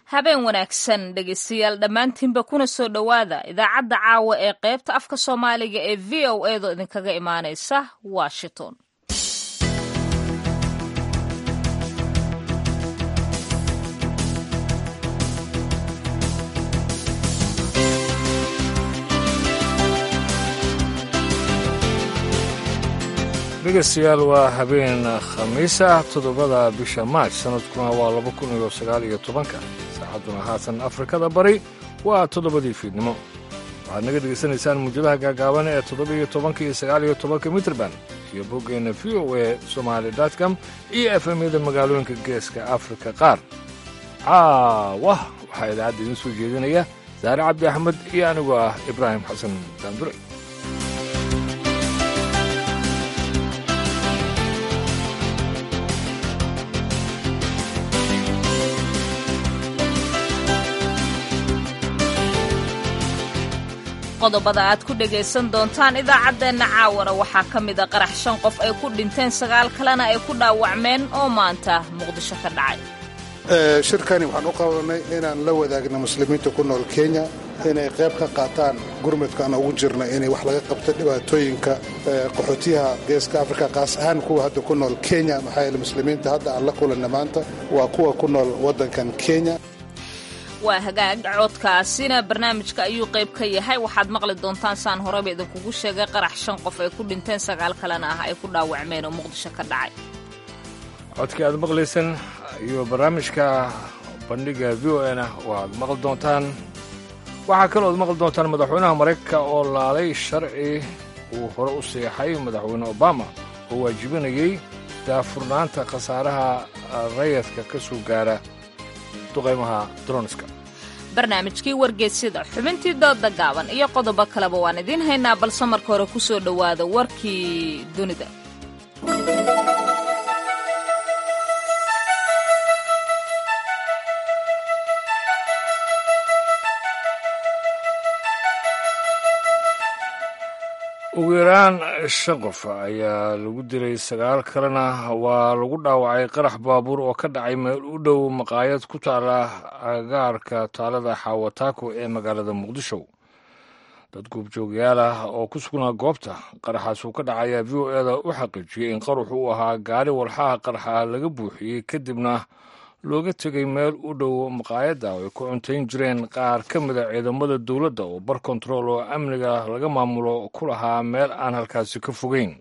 habeen wanaagsan dhegeystayaal dhammaantiinba kuna soo dhowaada idaacadda caawa ee qaybta afka soomaaliga ee v o edo idinkaga imaanaysa washington dhegeystayaal waa habeen khamiis ah toddobada bisha maaj sanadkuna waa laba kun iyo sagaal iyo tobanka saacadduna haatan afrikada bari waa toddobadii fiidnimo waxaad naga dhegaysanaysaan muujadaha gaagaaban ee toddoba-iyo tobanka iyo sagaal iyo tobanka mitrban iyo boggeenna v o e somaali dotcom iyo efemyada magaalooyinka geeska afrika qaar caawa waxaa idaacadda idiin soo jeedinaya saare cabdi axmed iyo anigoo ah ibraahim xasan daandure qodobada aad ku dhegaysan doontaan idaacaddeenna caawana waxaa ka mida qarax shan qof ay ku dhinteen sagaal kalena ay ku dhaawacmeen oo maanta muqdisho ka dhacay shirkani waxaan u qabanay inaan la wadaagna muslimiinta ku nool kenya inay qayb ka qaataan gurmudkaan ugu jirna inay wax laga qabto dhibaatooyinka qaxootiyaha geeska afrika qaas ahaan kuwa hadda ku nool kenya maxaa yeele muslimiinta hadda aan la kulanna maanta waa kuwa ku nool waddankan kenya waa hagaag coodkaasina barnaamijka ayuu qayb ka yahay waxaad maqli doontaan saan horeba idinkugu sheegay qarax shan qof ay ku dhinteen sagaal kalena ah ay ku dhaawacmeen oo muqdisho ka dhacay codkii aad maqlaysaan iyo barnaamijka bandhiga v o na waaad maqli doontaan waxaa kaloo ad maqli doontaan madaxweynaha maraykanka oo laalay sharci uu hore u seexay madaxweyne obama oo waajibinayay daafurnaanta khasaaraha rayadka ka soo gaara barnaamijkii wargeysyada xubintii dooda gaaban iyo qodobo kaleba waan idiin haynaa balse marka hore ku soo dhowaada warkii dunida ugu yaraan shan qof ayaa lagu dilay sagaal kalena waa lagu dhaawacay qarax baabuur oo ka dhacay meel u dhow maqaayad ku taala agaarka taalada xawataako ee magaalada muqdisho dad guubjoogyaal ah oo ku sugnaa goobta qaraxaas uu ka dhacayaa v o eda u xaqiijiyey in qaruxu uu ahaa gaari walxaha qaraxa laga buuxiyey kadibna looga tegay meel u dhow maqaayadda oo ay ku cuntayn jireen qaar ka mida ciidamada dowladda oo bar kontarool oo amniga laga maamulo ku lahaa meel aan halkaasi ka fogeyn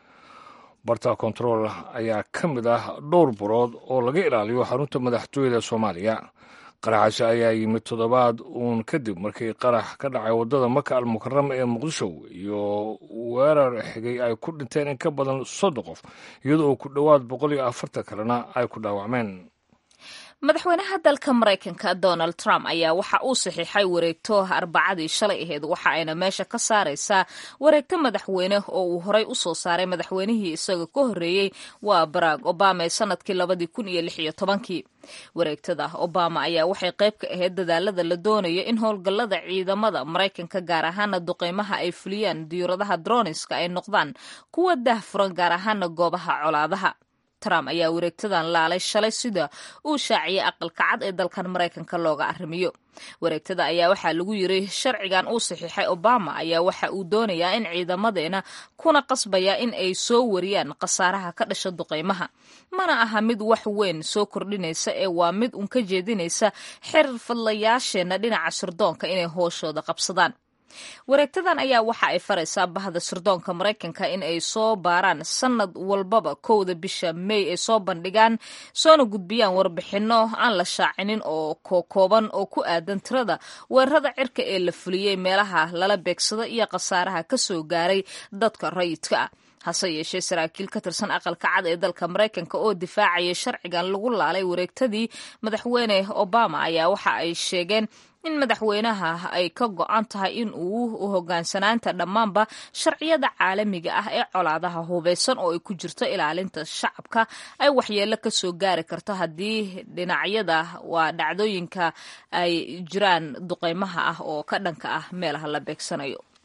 barta kontarool ayaa ka mid ah dhowr barood oo laga ilaaliyo xarunta madaxtooyada soomaaliya qaraxaasi ayaa yimid toddobaad uun kadib markii qarax ka dhacay waddada maka almukarama ee muqdisho iyo weerar xigay ay ku dhinteen in ka badan soddon qof iyadoo ku dhowaad boqol iyo afartan kalena ay ku dhaawacmeen madaxweynaha dalka maraykanka donald trump ayaa waxa uu saxiixay wareegto arbacadii shalay aheyd waxa ayna meesha ka saaraysaa wareegto madaxweyne oo uu horey u soo saaray madaxweynihii isaga ka horreeyey waa barack obama ee sanadkii labadii kun iyo lix iyo tobankii wareegtada obama ayaa waxay qayb ka ahayd dadaalada la doonayo in howlgallada ciidamada maraykanka gaar ahaana duqeymaha ay fuliyaan diyuuradaha droniska ay noqdaan kuwa daahfuran gaar ahaana goobaha colaadaha trump ayaa wareegtadan laalay shalay sida uu shaaciyay aqalka cad ee dalkan maraykanka looga arrimiyo wareegtada ayaa waxaa lagu yiri sharcigan uu saxiixay obama ayaa waxa uu doonayaa in ciidamadeena kuna qasbaya in ay soo wariyaan khasaaraha ka dhasha duqeymaha mana aha mid wax weyn soo kordhinaysa ee waa mid uun ka jeedinaysa xirfadlayaasheenna dhinaca sirdoonka inay hooshooda qabsadaan wareegtadan ayaa waxa ay faraysaa bahda sirdoonka maraykanka in ay soo baaraan sanad walbaba kowda bisha may ay soo bandhigaan soona gudbiyaan warbixinno aan la shaacinin oo kokooban oo ku aadan tirada weerarada cirka ee la fuliyey meelaha lala beegsado iyo khasaaraha ka soo gaaray dadka rayidka ah hase yeeshee saraakiil ka tirsan aqalka cad ee dalka maraykanka oo difaacaya sharcigan lagu laalay wareegtadii madaxweyne obama ayaa waxa ay sheegeen in madaxweynaha ay ka go-an tahay in uu hogaansanaanta dhammaanba sharciyada caalamiga ah ee colaadaha hubeysan oo ay ku jirto ilaalinta shacabka ay waxyeelo ka soo gaari karto haddii dhinacyada waa dhacdooyinka ay jiraan duqeymaha ah oo ka dhanka ah meelaha la beegsanayo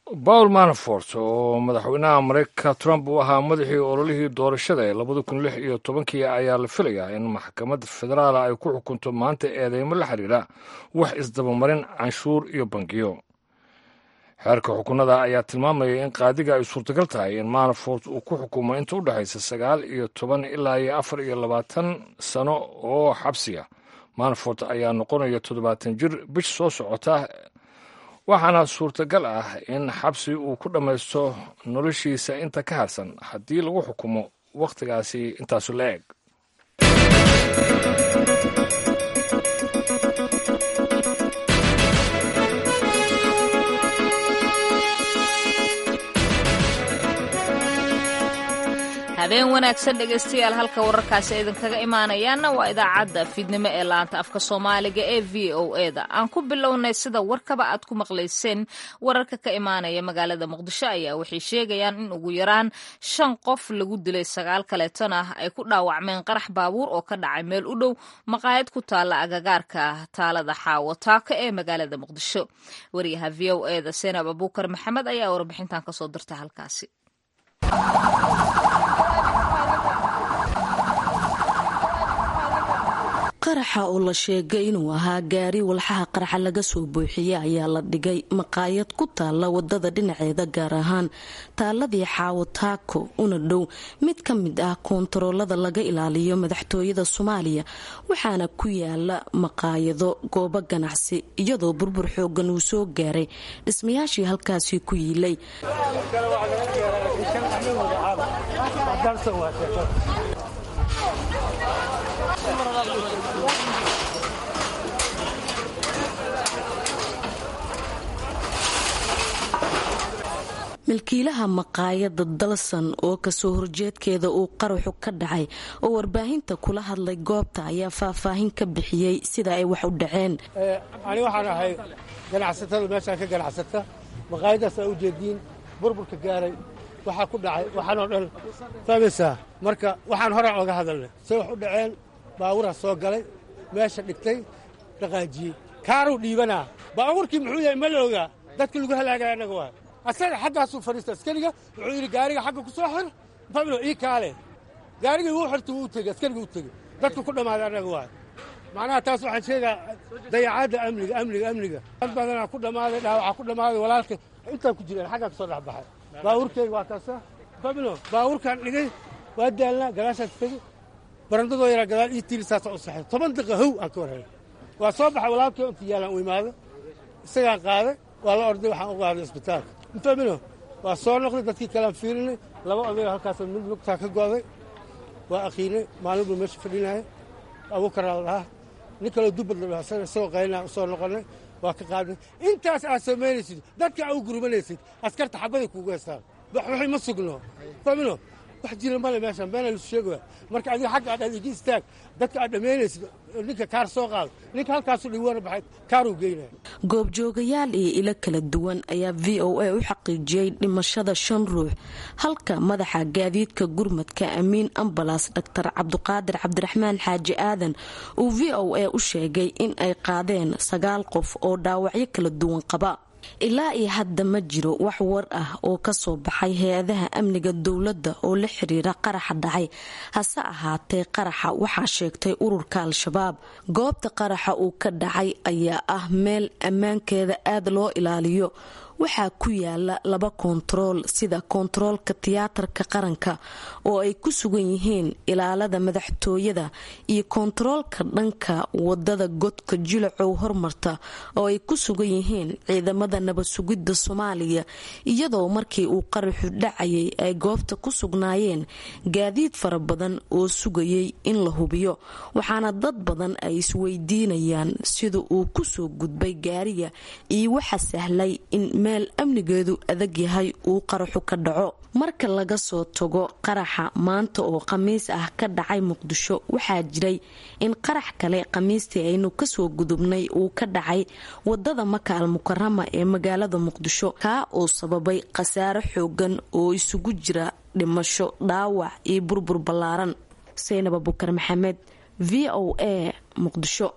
paul manafort oo madaxweynaha mareykanka trump uu ahaa madaxii ololihii doorashada ee labada kun lix iyo tobankii ayaa la filayaa in maxkamad federaala ay ku xukunto maanta eedeymo la xiriira wax isdabamarin canshuur iyo bangiyo xeerka xukunada ayaa tilmaamaya in qaadiga ay suurtagal tahay in manafort uu ku xukumo inta u dhexaysa sagaal iyo toban ilaa iyo afar iyo labaatan sano oo xabsiga manafort ayaa noqonaya toddobaatan jir bish soo socota waxaana suurtagal ah in xabsi uu ku dhammaysto noloshiisa inta ka harsan haddii lagu xukumo wakhtigaasi intaasu la eg habeen wanaagsan dhegaystayaal halka wararkaasi idinkaga imaanayaana waa idaacadda fiidnimo ee laanta afka soomaaliga ee v o e da aan ku bilownay sida warkaba aad ku maqlayseen wararka ka imaanaya magaalada muqdisho ayaa waxay sheegayaan in ugu yaraan shan qof lagu dilay sagaal kaleetona ay ku dhaawacmeen qarax baabuur oo ka dhacay meel u dhow maqaayad ku taalla agagaarka taalada xaawo taako ee magaalada muqdisho wariyaha v o e da seenab abuukar maxamed ayaa warbixintan kasoo dirta halkaasi qaraxa oo la sheegay inuu ahaa gaari walxaha qaraxa laga soo buuxiyey ayaa la dhigay maqaayad ku taalla wadada dhinaceeda gaar ahaan taaladii xaawo taako una dhow mid ka mid ah koontaroolada laga ilaaliyo madaxtooyada soomaaliya waxaana ku yaala maqaayado goobo ganacsi iyadoo burbur xoogan uu soo gaaray dhismayaashii halkaasi ku yiilay milkiilaha maqaayada dalsan oo kasoo horjeedkeeda uu qaraxu ka dhacay oo warbaahinta kula hadlay goobta ayaa faahfaahin ka bixiyey sida ay wax u dhaceen ani waxaan ahay ganacsatada meeshaan ka ganacsata maqaayadaas aa ujeediin burburka gaaray waxaa ku dhacay waxaanoo dhan fahmaysaa marka waxaan horaan oga hadalnay say wax u dhaceen baaburaa soo galay meesha dhigtay dhaqaajiyey kaaruu dhiibanaa baabuurkii muxuu yahay ma la ogaa dadka lagu halaagaya annaga waa asaga xaggaasuu fadhiista askariga wuxuu yidhi gaariga xagga ku soo xir fablo ii kaale gaarigii wuu xirta wuu tegey askariga u tegey dadku ku dhammaaday annaga waa macnaha taas waxaan sheegaa dayacaadda amniga amniga amniga dad badanaa ku dhammaaday dhaawacaa ku dhammaaday walaalka intaan ku jireen xaggaa ka soo dhex baxay baabuurkeyga waa kaasa fablo baabuurkaan dhigay waa daalnaa gadaashaas tegey barandadoo yaraa gadaal ii tiiri saasa u saxay toban daqiiqa how aan ka warhelay waa soo baxay walaalkii inta yaalaan u imaado isagaan qaaday waa la orday waxaan u qaaday isbitaalka mfamino waa soo noqday dadkii kalean fiirinay laba odayo halkaas mid lugtaa ka go'day waa aqiinay maalin buu meesha fadhinaya abuukaraa la dhahaa nin kaloo dubbad la dhaha isagoo qaynaa u soo noqonnay waa ka qaadnay intaas aad samaynaysid dadka aa u gurmanaysid askarta xabaday kuugu heystaan waxay ma sugno famino wax jira male meeshaan beena lisu sheegaya marka adiga xagga aad adigi istaag dadka aad dhammaynaysid ninka kaar soo qaado ninka halkaasu dhiwana baxay kaaruu geynaya goobjoogayaal iyo ilo kala duwan ayaa v o a u xaqiijiyey dhimashada shan ruux halka madaxa gaadiidka gurmadka amiin ambalas dhaktar cabduqaadir cabdiraxmaan xaaji aadan uu v o a u sheegay in ay qaadeen sagaal qof oo dhaawacyo kala duwan qaba ilaa iyo hadda ma jiro wax war ah oo kasoo baxay hay-adaha amniga dowladda oo la xiriira qaraxa dhacay hase ahaatee qaraxa waxaa sheegtay ururka al-shabaab goobta qaraxa uu ka dhacay ayaa ah meel ammaankeeda aada loo ilaaliyo waxaa ku yaala laba koontarool sida koontaroolka tiyaatarka qaranka oo ay ku sugan yihiin ilaalada madaxtooyada iyo koontaroolka dhanka wadada godka jilacow hormarta oo ay ku sugan yihiin ciidamada nabad sugidda soomaaliya iyadoo markii uu qaraxu dhacayay ay goobta ku sugnaayeen gaadiid fara badan oo sugayay in la hubiyo waxaana dad badan ay isweydiinayaan sida uu kusoo gudbay gaariga iyo waxa sahlay in meel amnigeedu adag yahay uu qaraxu ka dhaco marka laga soo tago qaraxa maanta oo khamiis ah ka dhacay muqdisho waxaa jiray in qarax kale khamiistii aynu kasoo gudubnay uu ka dhacay wadada maka al mukarama ee magaalada muqdisho kaa oo sababay khasaare xoogan oo isugu jira dhimasho dhaawac iyo burbur ballaaran saynab abukar maxamed v o a muqdisho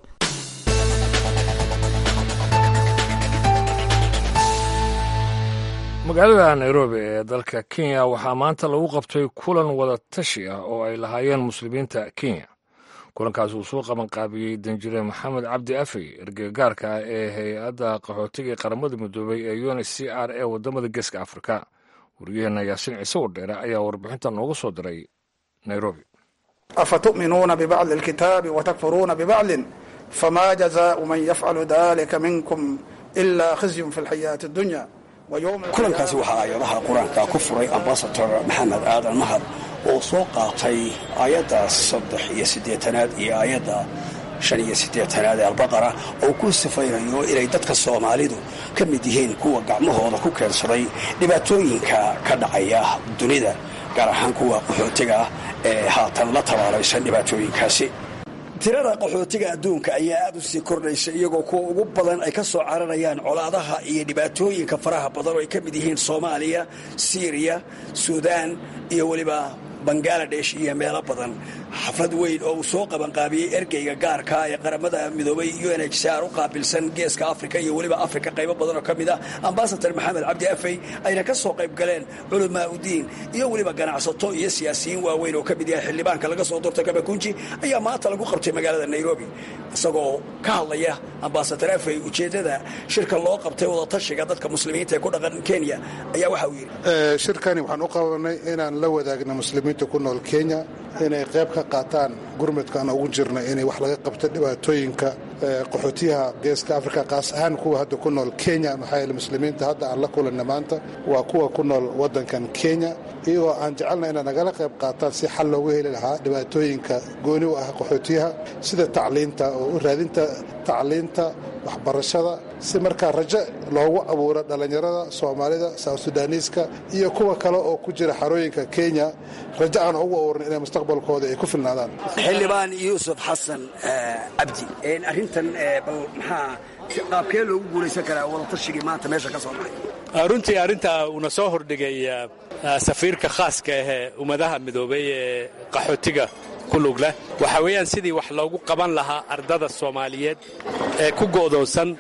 magaalada nairobi ee dalka kenya waxaa maanta lagu qabtay kulan wada tashi ah oo ay lahaayeen muslimiinta kenya kulankaas uu soo qabanqaabiyey danjire maxamed cabdi afey ergegaarka ah ee hay-adda qaxootiga qaramada midoobay ee un c r e wadamada geeska afrika wariyaheenna yaasiin ciise wardheere ayaa warbixinta noogu soo diray nairobi afatu'minuuna bibacdi alkitaabi watakfuruuna bibacdin fama jazaau man yafcalu dalika minkum ila khizyun fi lxayaati addunya kulankaasi waxaa aayadaha qur-aanka ku furay ambasador maxamed aadan mahad oo soo qaatay aayadda saddex iyo siddeetanaad iyo aayadda shan iyo siddeetanaad ee albaqara oo ku sifaynayo inay dadka soomaalidu ka mid yihiin kuwa gacmahooda ku keensaday dhibaatooyinka ka dhacaya dunida gaar ahaan kuwa qaxootiga ah ee haatan la tabaaraysan dhibaatooyinkaasi tirada qaxootiga adduunka ayaa aad u sii kordhaysa iyagoo kuwa ugu badan ay ka soo cararayaan colaadaha iyo dhibaatooyinka faraha badan oo ay ka mid yihiin soomaaliya siiriya suudaan iyo weliba bangaladesh iyo meelo badan xaflad weyn oo uu soo qabanqaabiyey ergeyga gaarka ee qaramada midoobay un h c r u qaabilsan geeska africa iyo weliba africa qaybo badan oo ka mid ah ambasador maxamed cabdi afey ayna ka soo qayb galeen culamaa udiin iyo weliba ganacsato iyo siyaasiyiin waaweyn oo ka mid yahay xildhibaanka laga soo doortay kabakunji ayaa maanta lagu qabtay magaalada nairobi isagoo ka hadlaya ambasador afey ujeeddada shirka loo qabtay wadatashiga dadka muslimiinta ee ku dhaqan kenya ayaa waxa uu yidhi shirkani waxaan u qabanay inaan la wadaagna muslimiinta ku nool kenya inay qayb ka qaataan gurmudka aan ugu jirna inay wax laga qabto dhibaatooyinka qaxootiyaha geeska afrika qaas ahaan kuwa hadda ku nool kenya maxaa yeele muslimiinta hadda aan la kulanna maanta waa kuwa ku nool waddankan kenya iyagoo aan jecelna inay nagala qayb qaataan si xal loogu heli lahaa dhibaatooyinka gooni u ah qaxootiyaha sida tacliinta oo u raadinta tacliinta waxbarashada si markaa rajo loogu abuuro dhallinyarada soomaalida south sudaaniiska iyo kuwa kale oo ku jira xarooyinka kenya rajo aan ugu abuurin inay mustaqbalkooda ay ku filnaadaan xildhibaan yuusuf xasan cabdi arrintan bal maxaa qaabkee loogu guulaysan karaa wadatarshigii maanta meesha ka soo baxay runtii arrinta uuna soo hordhigay safiirka khaaska ahee ummadaha midoobay ee qaxootiga ku lug leh waxaa weeyaan sidii wax loogu qaban lahaa ardada soomaaliyeed ee ku go'doonsan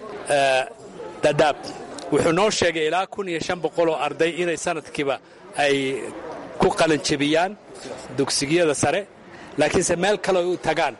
dadaab wuxuu noo sheegay ilaa kun iyo shan boqol oo arday inay sanadkiiba ay ku qalanjebiyaan dugsigiyada sare laakiinse meel kale u tagaan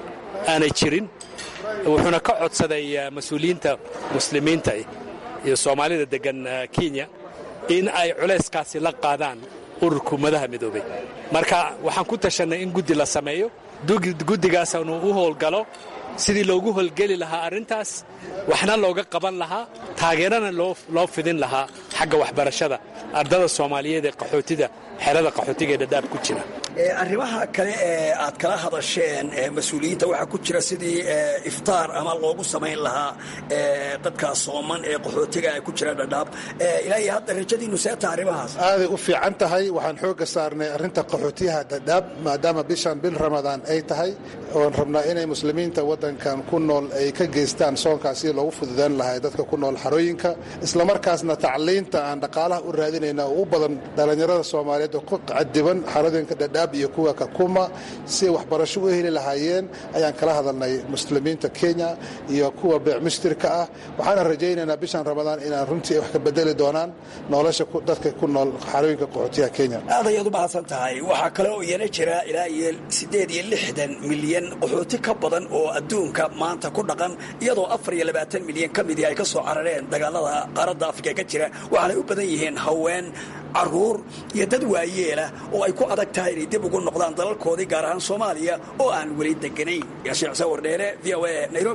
aanay jirin wuxuuna ka codsaday mas-uuliyiinta muslimiinta iyo soomaalida deggan kenya in ay culayskaasi la qaadaan ururka ummadaha midoobay marka waxaan ku tashannay in guddi la sameeyo guddigaasanu u howlgalo sidii loogu howlgeli lahaa arrintaas waxna looga qaban lahaa taageerana loo fidin lahaa xagga waxbarashada ardada soomaaliyeed ee qaxootida xerada qaxootiga ee dhadhaab ku jira arrimaha kale ee aad kala hadasheen mas-uuliyiinta waxaa ku jira sidii iftaar ama loogu samayn lahaa dadka sooman ee qaxootiga ay ku jira dhadhaab ilaa iyo hadda rajadiinu seeta arrimahaas aaday u fiican tahay waxaan xooga saarnay arrinta qaxootiyaha dhadhaab maadaama bishan bil ramadaan ay tahay oon rabnaa inay muslimiinta waddankan ku nool ay ka geystaan soonkaas si loogu fududaan lahay dadka ku nool xarooyinka islamarkaasna tacliinta aan dhaqaalaha u raadinayna oo u badan dhallinyarada soomaaliyeed oo ku cadiban xaradinka dhadhaab iyo kuwa kakuma si ay waxbarasho u heli lahaayeen ayaan kala hadalnay muslimiinta kenya iyo kuwa beecmishtirka ah waxaana rajaynaynaa bishan ramadaan inaan runtii wax ka bedeli doonaan nolosha dadka ku nool xarooyinka qaxootiyaha kenya aad ayaad u mahadsan tahay waxaa kale oo iyana jira ilaa iyo siddeed iyo lixdan milyan qaxooti ka badan oo adduunka maanta ku dhaqan iyadoo afar iyo labaatan milyan ka midii ay ka soo carareen dagaalada qaaradda afrika ka jira waxaanay u badan yihiin haween caruur iyo dad waayeelah oo ay ku adag tahay inay dib ugu noqdaan dalalkoodii gaar ahaan soomaaliya oo aan weli deganayn yaashiin xuseen wardheere v o a nairobi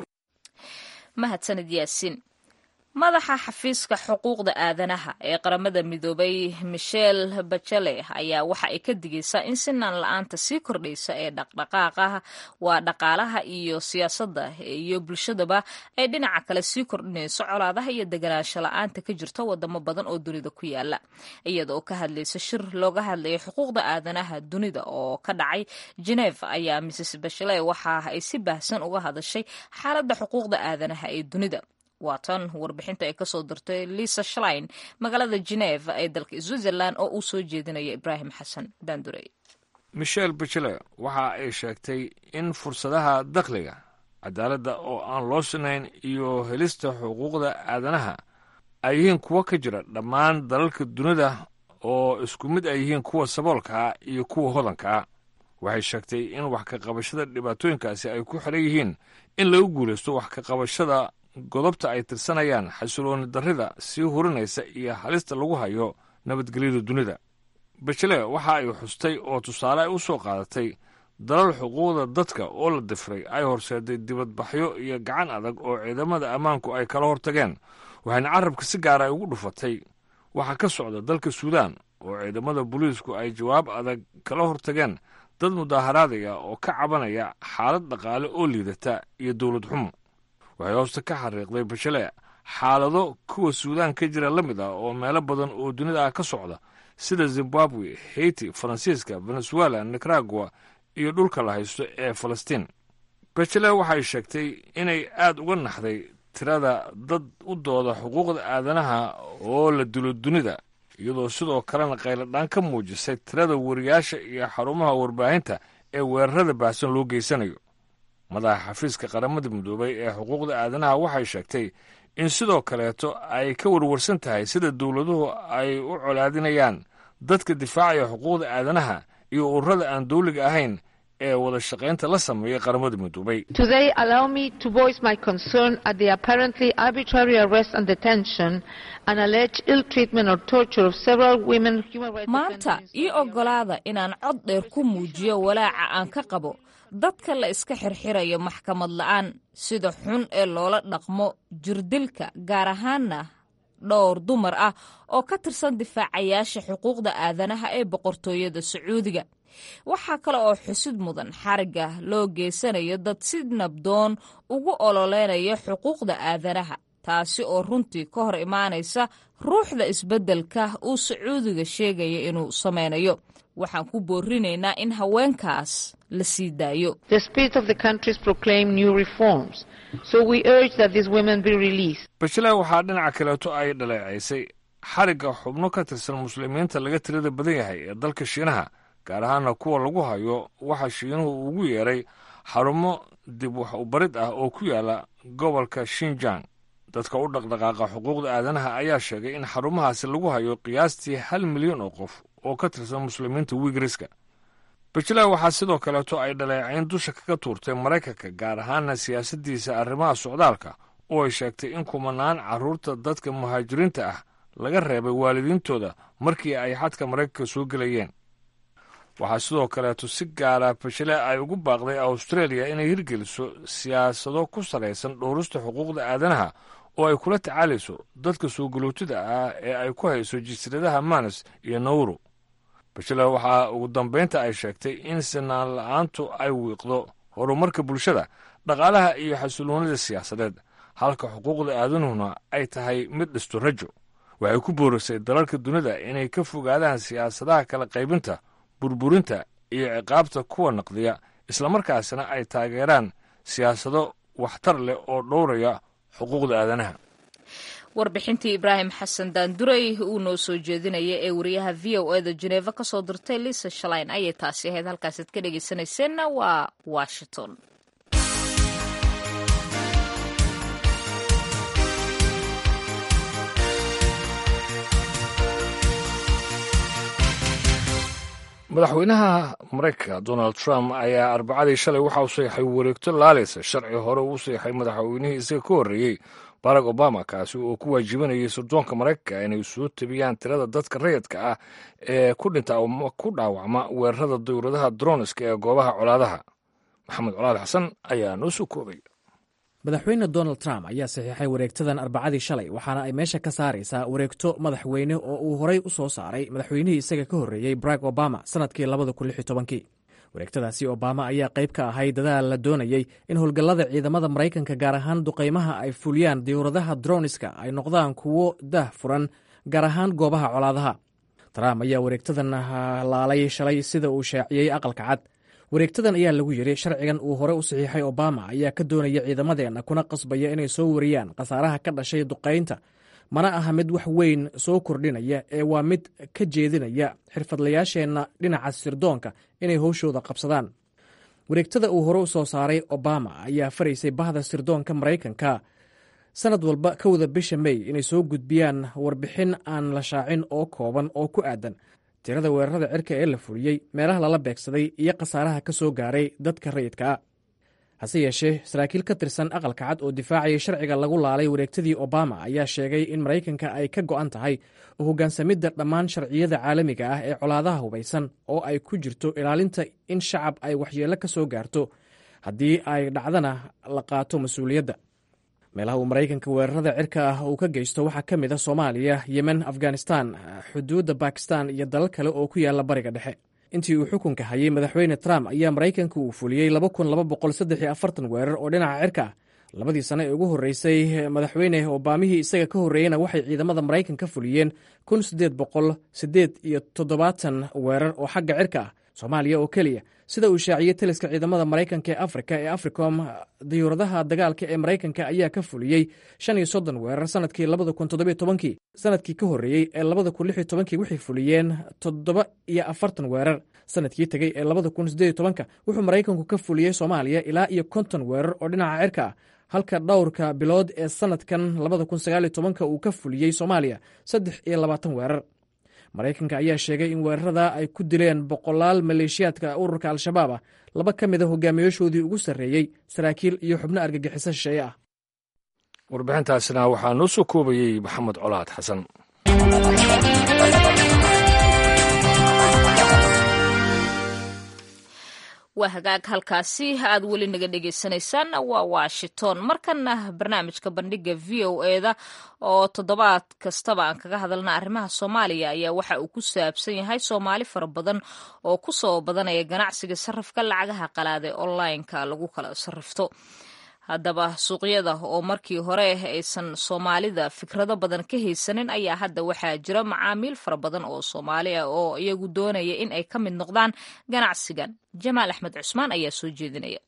mahadsanid yaasiin madaxa xafiiska xuquuqda aadanaha ee qaramada midoobay michel bachele ayaa waxa ay ka digaysaa in sinaan la-aanta sii kordhaysa ee dhaqdhaqaaqaha waa dhaqaalaha iyo siyaasadda iyo bulshadaba ay dhinaca kale sii kordhinayso colaadaha iyo deganaansho la-aanta ka jirta wadamo badan oo dunida ku yaala iyada oo ka hadlaysa shir looga hadlayay xuquuqda aadanaha dunida oo ka dhacay geneve ayaa mrs bachele waxa ay si baahsan uga hadashay xaaladda xuquuqda aadanaha ee dunida waa tan warbixinta ay kasoo dirtay lisa shlein magaalada geneve ee dalka switzerland oo uu soo jeedinaya ibraahim xasan daandurey michel bachele waxa ay sheegtay in fursadaha dakhliga cadaaladda oo aan loo sinayn iyo helista xuquuqda aadanaha ay yihiin kuwo ka jira dhammaan dalalka dunida oo isku mid ay yihiin kuwa saboolka ah iyo kuwa hodanka ah waxay sheegtay in wax ka qabashada dhibaatooyinkaasi ay ku xidhan yihiin in lagu guulaysto wax ka qabashada godobta ay tirsanayaan xasilooni darrida sii hurinaysa iyo halista lagu hayo nabadgelyada dunida bajele waxa ay xustay oo tusaale ay u soo qaadatay dalal xuquuqda dadka oo la difray ay horseeday dibadbaxyo iyo gacan adag oo ciidamada ammaanku ay kala hortageen waxayna carabka si gaara ay ugu dhufatay waxaa ka socda dalka suudaan oo ciidamada booliisku ay jawaab adag kala hortageen dad mudaaharaadaya oo ka cabanaya xaalad dhaqaale oo liidata iyo dowlad xumo waxay hoosta ka xariiqday bashale xaalado kuwa suudaan ka jira la mid ah oo meelo badan oo dunida ah ka socda sida zimbabwe haiti faransiiska venezuela nicaragua iyo dhulka la haysto ee falastiin bachele waxay sheegtay inay aad uga naxday tirada dad u dooda xuquuqda aadanaha oo la dilo dunida iyadoo sidoo kalena qayladhaan ka muujisay tirada wariyaasha iyo xarumaha warbaahinta ee weerarada baahsan loo geysanayo madaxa xafiiska qaramada midoobay ee xuquuqda aadanaha waxay sheegtay in sidoo kaleeto ay ka warwarsan tahay sida dowladuhu ay u colaadinayaan dadka difaacaya xuquuqda aadanaha iyo ururada aan dawliga ahayn ee wada shaqaynta la sameeyay qaramada midoobay Today, allow me to voice my concern at the apparently arbitrary arrest and detention and alleged ill treatment or torture of several women human rights maanta ii oggolaada inaan cod dheer ku muujiyo walaaca aan ka qabo dadka la iska xirxirayo maxkamad la'aan sida xun ee loola dhaqmo jirdilka gaar ahaanna dhowr dumar ah oo ka tirsan difaacayaasha xuquuqda aadanaha ee boqortooyada sacuudiga waxaa kale oo xusid mudan xarigga loo geysanayo dad si nabdoon ugu ololeynaya xuquuqda aadanaha taasi oo runtii ka hor imaanaysa ruuxda isbeddelka uu sacuudiga sheegaya inuu samaynayo waxaan ku boorinaynaa in haweenkaas la sii daayo The spirit of the countries proclaim new reforms, so we urge that these women be released. bashale waxaa dhinaca kaleeto ay dhaleecaysay xarigga xubno ka tirsan muslimiinta laga tirada badan yahay ee dalka shiinaha gaar ahaana kuwa lagu hayo waxa shiinuhu ugu yeeray xarumo dib wax ubarid ah oo ku yaala gobolka shinjang dadka u dhaqdhaqaaqa xuquuqda aadanaha ayaa sheegay in xarumahaasi lagu hayo qiyaastii hal milyan oo qof oo ka tirsan muslimiinta wigriska bajela waxaa sidoo kaleeto ay dhaleecayn dusha kaga tuurtay maraykanka gaar ahaana siyaasaddiisa arrimaha socdaalka oo ay sheegtay in kumanaan carruurta dadka muhaajiriinta ah laga reebay waalidiintooda markii ay xadka maraykanka soo gelayeen waxaa sidoo kaleeto si gaara bashale ay ugu baaqday australia inay hirgeliso siyaasado ku salaysan dhowrista xuquuqda aadanaha oo ay kula tacaalayso dadka soo galootida ah ee ay ku hayso jasiiradaha manas iyo nawro bashale waxaa ugu dambaynta ay sheegtay in sinaan la-aantu ay wiiqdo horumarka bulshada dhaqaalaha iyo xasiloonida siyaasadeed halka xuquuqda aadanuhuna ay tahay mid dhisto rajo waxay ku boorisay dalalka dunida inay ka fogaadaan siyaasadaha kala qaybinta burburinta iyo ciqaabta kuwa naqdiya islamarkaasna ay taageeraan siyaasado waxtar leh oo dhowraya xuquuqda aadanaha warbixintii ibraahim xasan daanduray uu noo soo jeedinaya ee wariyaha v o eda jeneeva ka soo dirtay lisa shalayn ayay taasi ahayd halkaasaad ka dhegaysanayseena waa washington madaxweynaha maraykanka donald trump ayaa arbacadii shalay waxa uu saxay wareegto laaleysa sharci hore uu saxay madaxweynihii isaga ka horreeyey barack obama kaasi oo ku waajibanayay sirdoonka maraykanka inay soo tebiyaan tirada dadka rayidka ah ee ku dhinta ama ku dhaawacma weerarada dowladaha droniska ee goobaha colaadaha maxamed colaad xasan ayaa noo soo koobay madaxweyne donald trump ayaa saxiixay wareegtadan arbacadii shalay waxaana ay meesha ka saaraysaa wareegto madaxweyne oo uu horey u soo saaray madaxweynihii isaga ka horreeyey barack obama sannadkii labada kun lix iyo tobankii wareegtadaasi obama ayaa qayb ka ahay dadaal la doonayey in howlgallada ciidamada maraykanka gaar ahaan duqaymaha ay fuliyaan diyuuradaha droniska ay noqdaan kuwo dah furan gaar ahaan goobaha colaadaha trump ayaa wareegtadan laalay shalay sida uu shaaciyey aqalka cad wareegtadan ayaa lagu yidhi sharcigan uu hore u saxiixay obama ayaa ka doonaya ciidamadeenna kuna qasbaya inay soo wariyaan khasaaraha ka dhashay duqaynta mana aha mid wax weyn soo kordhinaya ee waa mid ka jeedinaya xirfadlayaasheenna dhinaca sirdoonka inay howshooda qabsadaan wareegtada uu hore u soo saaray obama ayaa faraysay bahda sirdoonka maraykanka sanad walba kowda bisha mey inay soo gudbiyaan warbixin aan la shaacin oo kooban oo ku aadan tirada weerarada cirka ee la fuliyey meelaha lala beegsaday iyo khasaaraha ka soo gaaray dadka rayidka ah hase yeeshee saraakiil ka tirsan aqalka cad oo difaacayay sharciga lagu laalay wareegtadii obama ayaa sheegay in maraykanka ay ka go'an tahay oo hoggaansamidda dhammaan sharciyada caalamiga ah ee colaadaha hubaysan oo ay ku jirto ilaalinta in shacab ay waxyeello ka soo gaarto haddii ay dhacdana la qaato mas-uuliyadda meelaha uu maraykanka weerarada cirka ah uu ka geysto waxaa ka mid a soomaaliya yemen afghanistan xuduudda bakistan iyo dalal kale oo ku yaalla bariga dhexe intii uu xukunka hayay madaxweyne trump ayaa maraykanka uu fuliyey weerar oo dhinaca cirka ah labadii sane ee ugu horreysay madaxweyne obaamihii isaga ka horreeyeyna waxay ciidamada maraykan ka fuliyeen iyo toddobaatan weerar oo xagga cirka ah soomaaliya oo keliya sida uu shaaciyey taliska ciidamada maraykanka ee afrika ee africom diyuuradaha dagaalka ee maraykanka ayaa ka fuliyey shan iyo soddon weerar sanadkii labada kun toddobiyo tobankii sanadkii ka horreeyey ee labada kun lix iyo tobankii waxay fuliyeen toddoba iyo afartan weerar sanadkii tegey ee labada kun siddeed iyo tobanka wuxuu maraykanku ka fuliyey soomaaliya ilaa iyo konton weerar oo dhinaca cirka ah halka dhowrka bilood ee sanadkan labada kun sagaaliyo tobanka uu ka fuliyey soomaaliya saddex iyo labaatan weerar maraykanka ayaa sheegay in weerarada ay ku dileen boqolaal maleeshiyaadka ururka al-shabaab ah laba ka mid a hogaamiyaashoodii ugu sarreeyey saraakiil iyo xubno argagixiso shisheeye ah warbixintaasina waxaa noo soo koobayey maxamed colaad xasan waa hagaag halkaasi aad weli naga dhegeysaneysaan waa washington markana barnaamijka bandhiga v o eda oo toddobaad kastaba aan kaga hadalna arrimaha soomaaliya ayaa waxa uu ku saabsan yahay soomaali fara badan oo ku soo badanaya ganacsiga sarrifka lacagaha qalaada ee onlineka lagu kala sarrifto haddaba suuqyada oo markii hore aysan soomaalida fikrado badan ka haysanin ayaa hadda waxaa jira macaamiil fara badan oo soomaali ah oo iyagu doonaya in ay ka mid noqdaan ganacsigan jamaal axmed cusmaan ayaa soo jeedinaya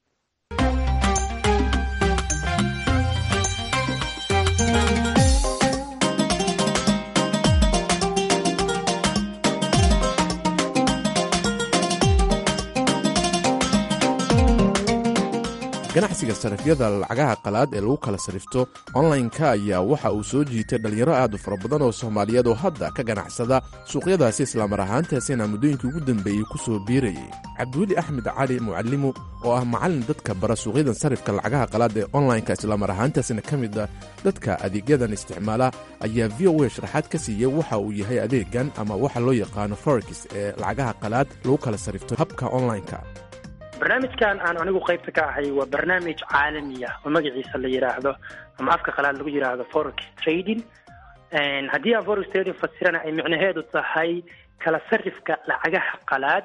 ganacsiga sarifyada lacagaha qalaad ee lagu kala sarifto onlineka ayaa waxa uu soo jiitay dhallinyaro aad u fara badan oo soomaaliyeed oo hadda ka ganacsada suuqyadaasi islaamar ahaantaasina muddooyinkii ugu dambeeyey ku soo biirayay cabdiweli axmed cali mucalimu oo ah macallin dadka bara suuqyadan sarifka lacagaha qalaad ee onlineka islaamar ahaantaasina ka mid ah dadka adeegyadan isticmaala ayaa v o a sharaxaad ka siiyey waxa uu yahay adeegan ama waxa loo yaqaano forex ee lacagaha qalaad lagu kala sarifto habka onlineka barnaamijkan aan anigu qaybta ka ahay waa barnaamij caalami ah oo magaciisa la yidhaahdo ama afka qalaad lagu yidhaahdo forex trading haddii aan forex trading fasirana ay micnaheedu tahay kala sarifka lacagaha qalaad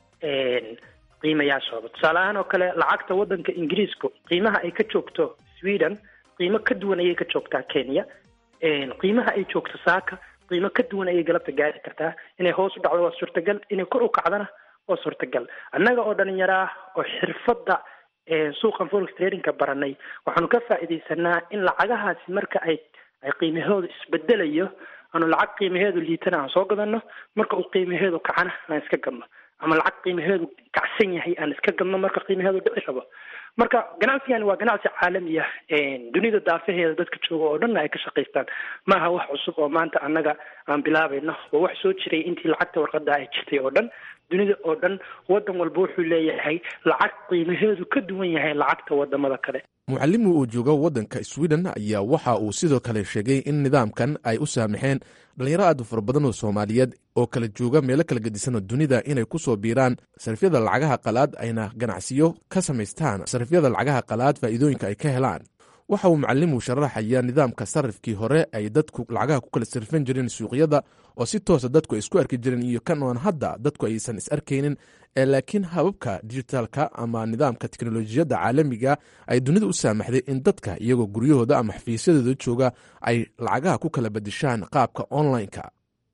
qiimayaashooda tusaale ahaan oo kale lacagta waddanka ingiriisku qiimaha ay ka joogto sweden qiimo ka duwan ayay ka joogtaa kenya qiimaha ay joogto saaka qiimo ka duwan ayay galabta gaari kartaa inay hoos u dhacdo waa suurtagal inay kor u kacdana waa suurtagal annaga oo dhalinyaro ah oo xirfadda suuqan forex tradingka baranay waxaanu ka faa'iidaysanaa in lacagahaasi marka ay ay qiimahoodu isbedelayo aanu lacag qiimaheedu liitana aan soo gadano marka uu qiimaheedu kacana aan iska gadno ama lacag qiimaheedu kacsan yahay aan iska gadno marka qiimaheedu dhici rabo marka ganacsigani waa ganacsi caalami ah dunida daafaheeda dadka jooga oo dhanna ay ka shaqaystaan maaha wax cusub oo maanta annaga aan bilaabayno waa wax soo jiray intii lacagta warqada ay jirtay oo dhan dunida oo dhan waddan walba wuxuu leeyahay lacag qiimaheedu ka duwan yahay lacagta wadamada kale mucallimu uu joogo waddanka sweden ayaa waxa uu sidoo kale sheegay in nidaamkan ay u saamaxeen dhallinyaro aad u fara badan oo soomaaliyeed oo kala jooga meelo kala gedisanoo dunida inay ku soo biiraan sarifyada lacagaha qalaad ayna ganacsiyo ka samaystaan sarifyada lacagaha qalaad faa'iidooyinka ay ka helaan waxa uu mucallimu sharaxayaa nidaamka sarifkii hore ay dadku lacagaha ku kala sarifan jireen suuqyada oo si toosa dadku ay isku arki jireen iyo kan oon hadda dadku aysan is arkaynin ee laakiin hababka dijitaalka ama nidaamka teknolojiyadda caalamiga ay dunida u saamaxday in dadka iyagoo guryahooda ama xafiisyadooda jooga ay lacagaha ku kala badishaan qaabka onlineka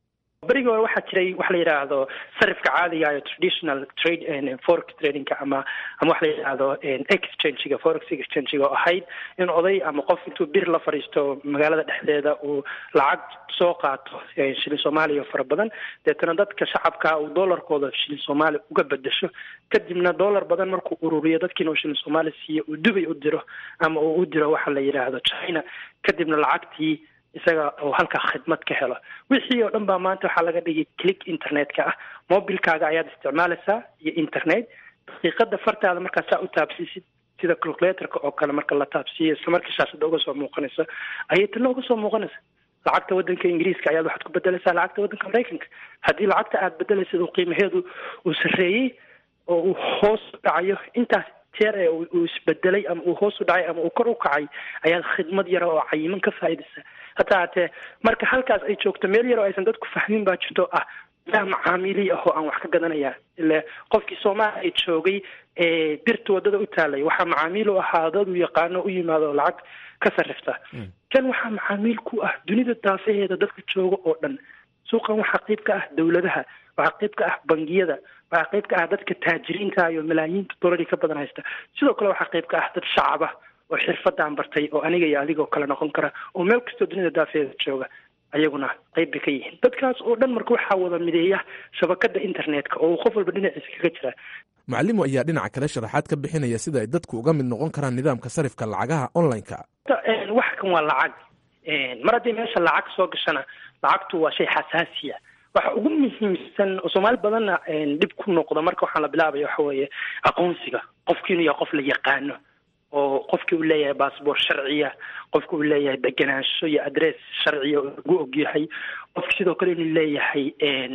berigii hore waxaa jiray waxa la yidhaahdo sarifka caadiga iyo traditional trade forex tradingka ama ama waxa la yidhaahdo exchangiga forex exchangiga oo ahayd in oday ama qof intuu bir la fadhiisto magaalada dhexdeeda uu lacag soo qaato shilin soomaaliya fara badan deetana dadka shacabka uu dollarkooda shilin soomaali uga bedesho kadibna dollar badan markuu ururiyo dadkiina uu shilin soomaali siiyo uu dubay u diro ama uu u diro waxa la yidhaahdo china kadibna lacagtii isaga uu halkaa khidmad ka helo wixii oo dhan baa maanta waxaa laga dhigay click internet-ka ah mobilkaaga ayaad isticmaalaysaa iyo internet daqiiqada fartaada markaa saa u taabsiisid sida calculatorka oo kale marka la taabsiiyo isla markii shaashada uga soo muuqanayso ayay tana uga soo muuqanaysa lacagta wadanka ingiriiska ayaad waxaad ku bedelaysaa lacagta wadanka maraykanka haddii lacagta aad bedelaysid uu qiimaheedu uu sarreeyey oo uu hoos u dhacayo intaas jeer ee uu isbedelay ama uu hoos u dhacay ama uu kor u kacay ayaad khidmad yara oo cayiman ka faa'iidaysaa hataa hatee marka halkaas ay joogto meel yar oo aysan dadku fahmin baa jirto ah yaa macaamiili ah oo aan wax ka gadanaya ile qofkii soomaaliya joogay ee birta wadada u taalay waxaa macaamiil u ahaa dad uu yaqaano u yimaado oo lacag ka sarrifta kan waxaa macaamiil ku ah dunida daafaheeda dadka jooga oo dhan suuqan waxaa qayb ka ah dowladaha waxaa qayb ka ah bangiyada waxaa qayb ka ah dadka taajiriinta iyo malaayiinta dolari ka badan haysta sidoo kale waxaa qayb ka ah dad shacaba oo xirfadaan bartay oo aniga iyo adigoo kale noqon kara oo meel kastoo dunida daafeeda jooga ayaguna qayb bay ka yihiin dadkaas oo dhan marka waxaa wada mideeya shabakada internetka oo uu qof walba dhinaciisa kaga jira macalimu ayaa dhinaca kale sharaxaad ka bixinaya sida ay dadku uga mid noqon karaan nidaamka sarifka lacagaha online-ka wax kan waa lacag mar haddii meesha lacag soo gashana lacagtu waa shay xasaasiya waxa ugu muhiimsan oo soomaali badanna dhib ku noqda marka waxaan la bilaabaya waxa weeye aqoonsiga qofki inuu yahay qof la yaqaano oo qofkii uu leeyahay baasboor sharciya qofki uu leeyahay degenaansho iyo adress sharciya oo lagu ogyahay qofki sidoo kale inuu leeyahay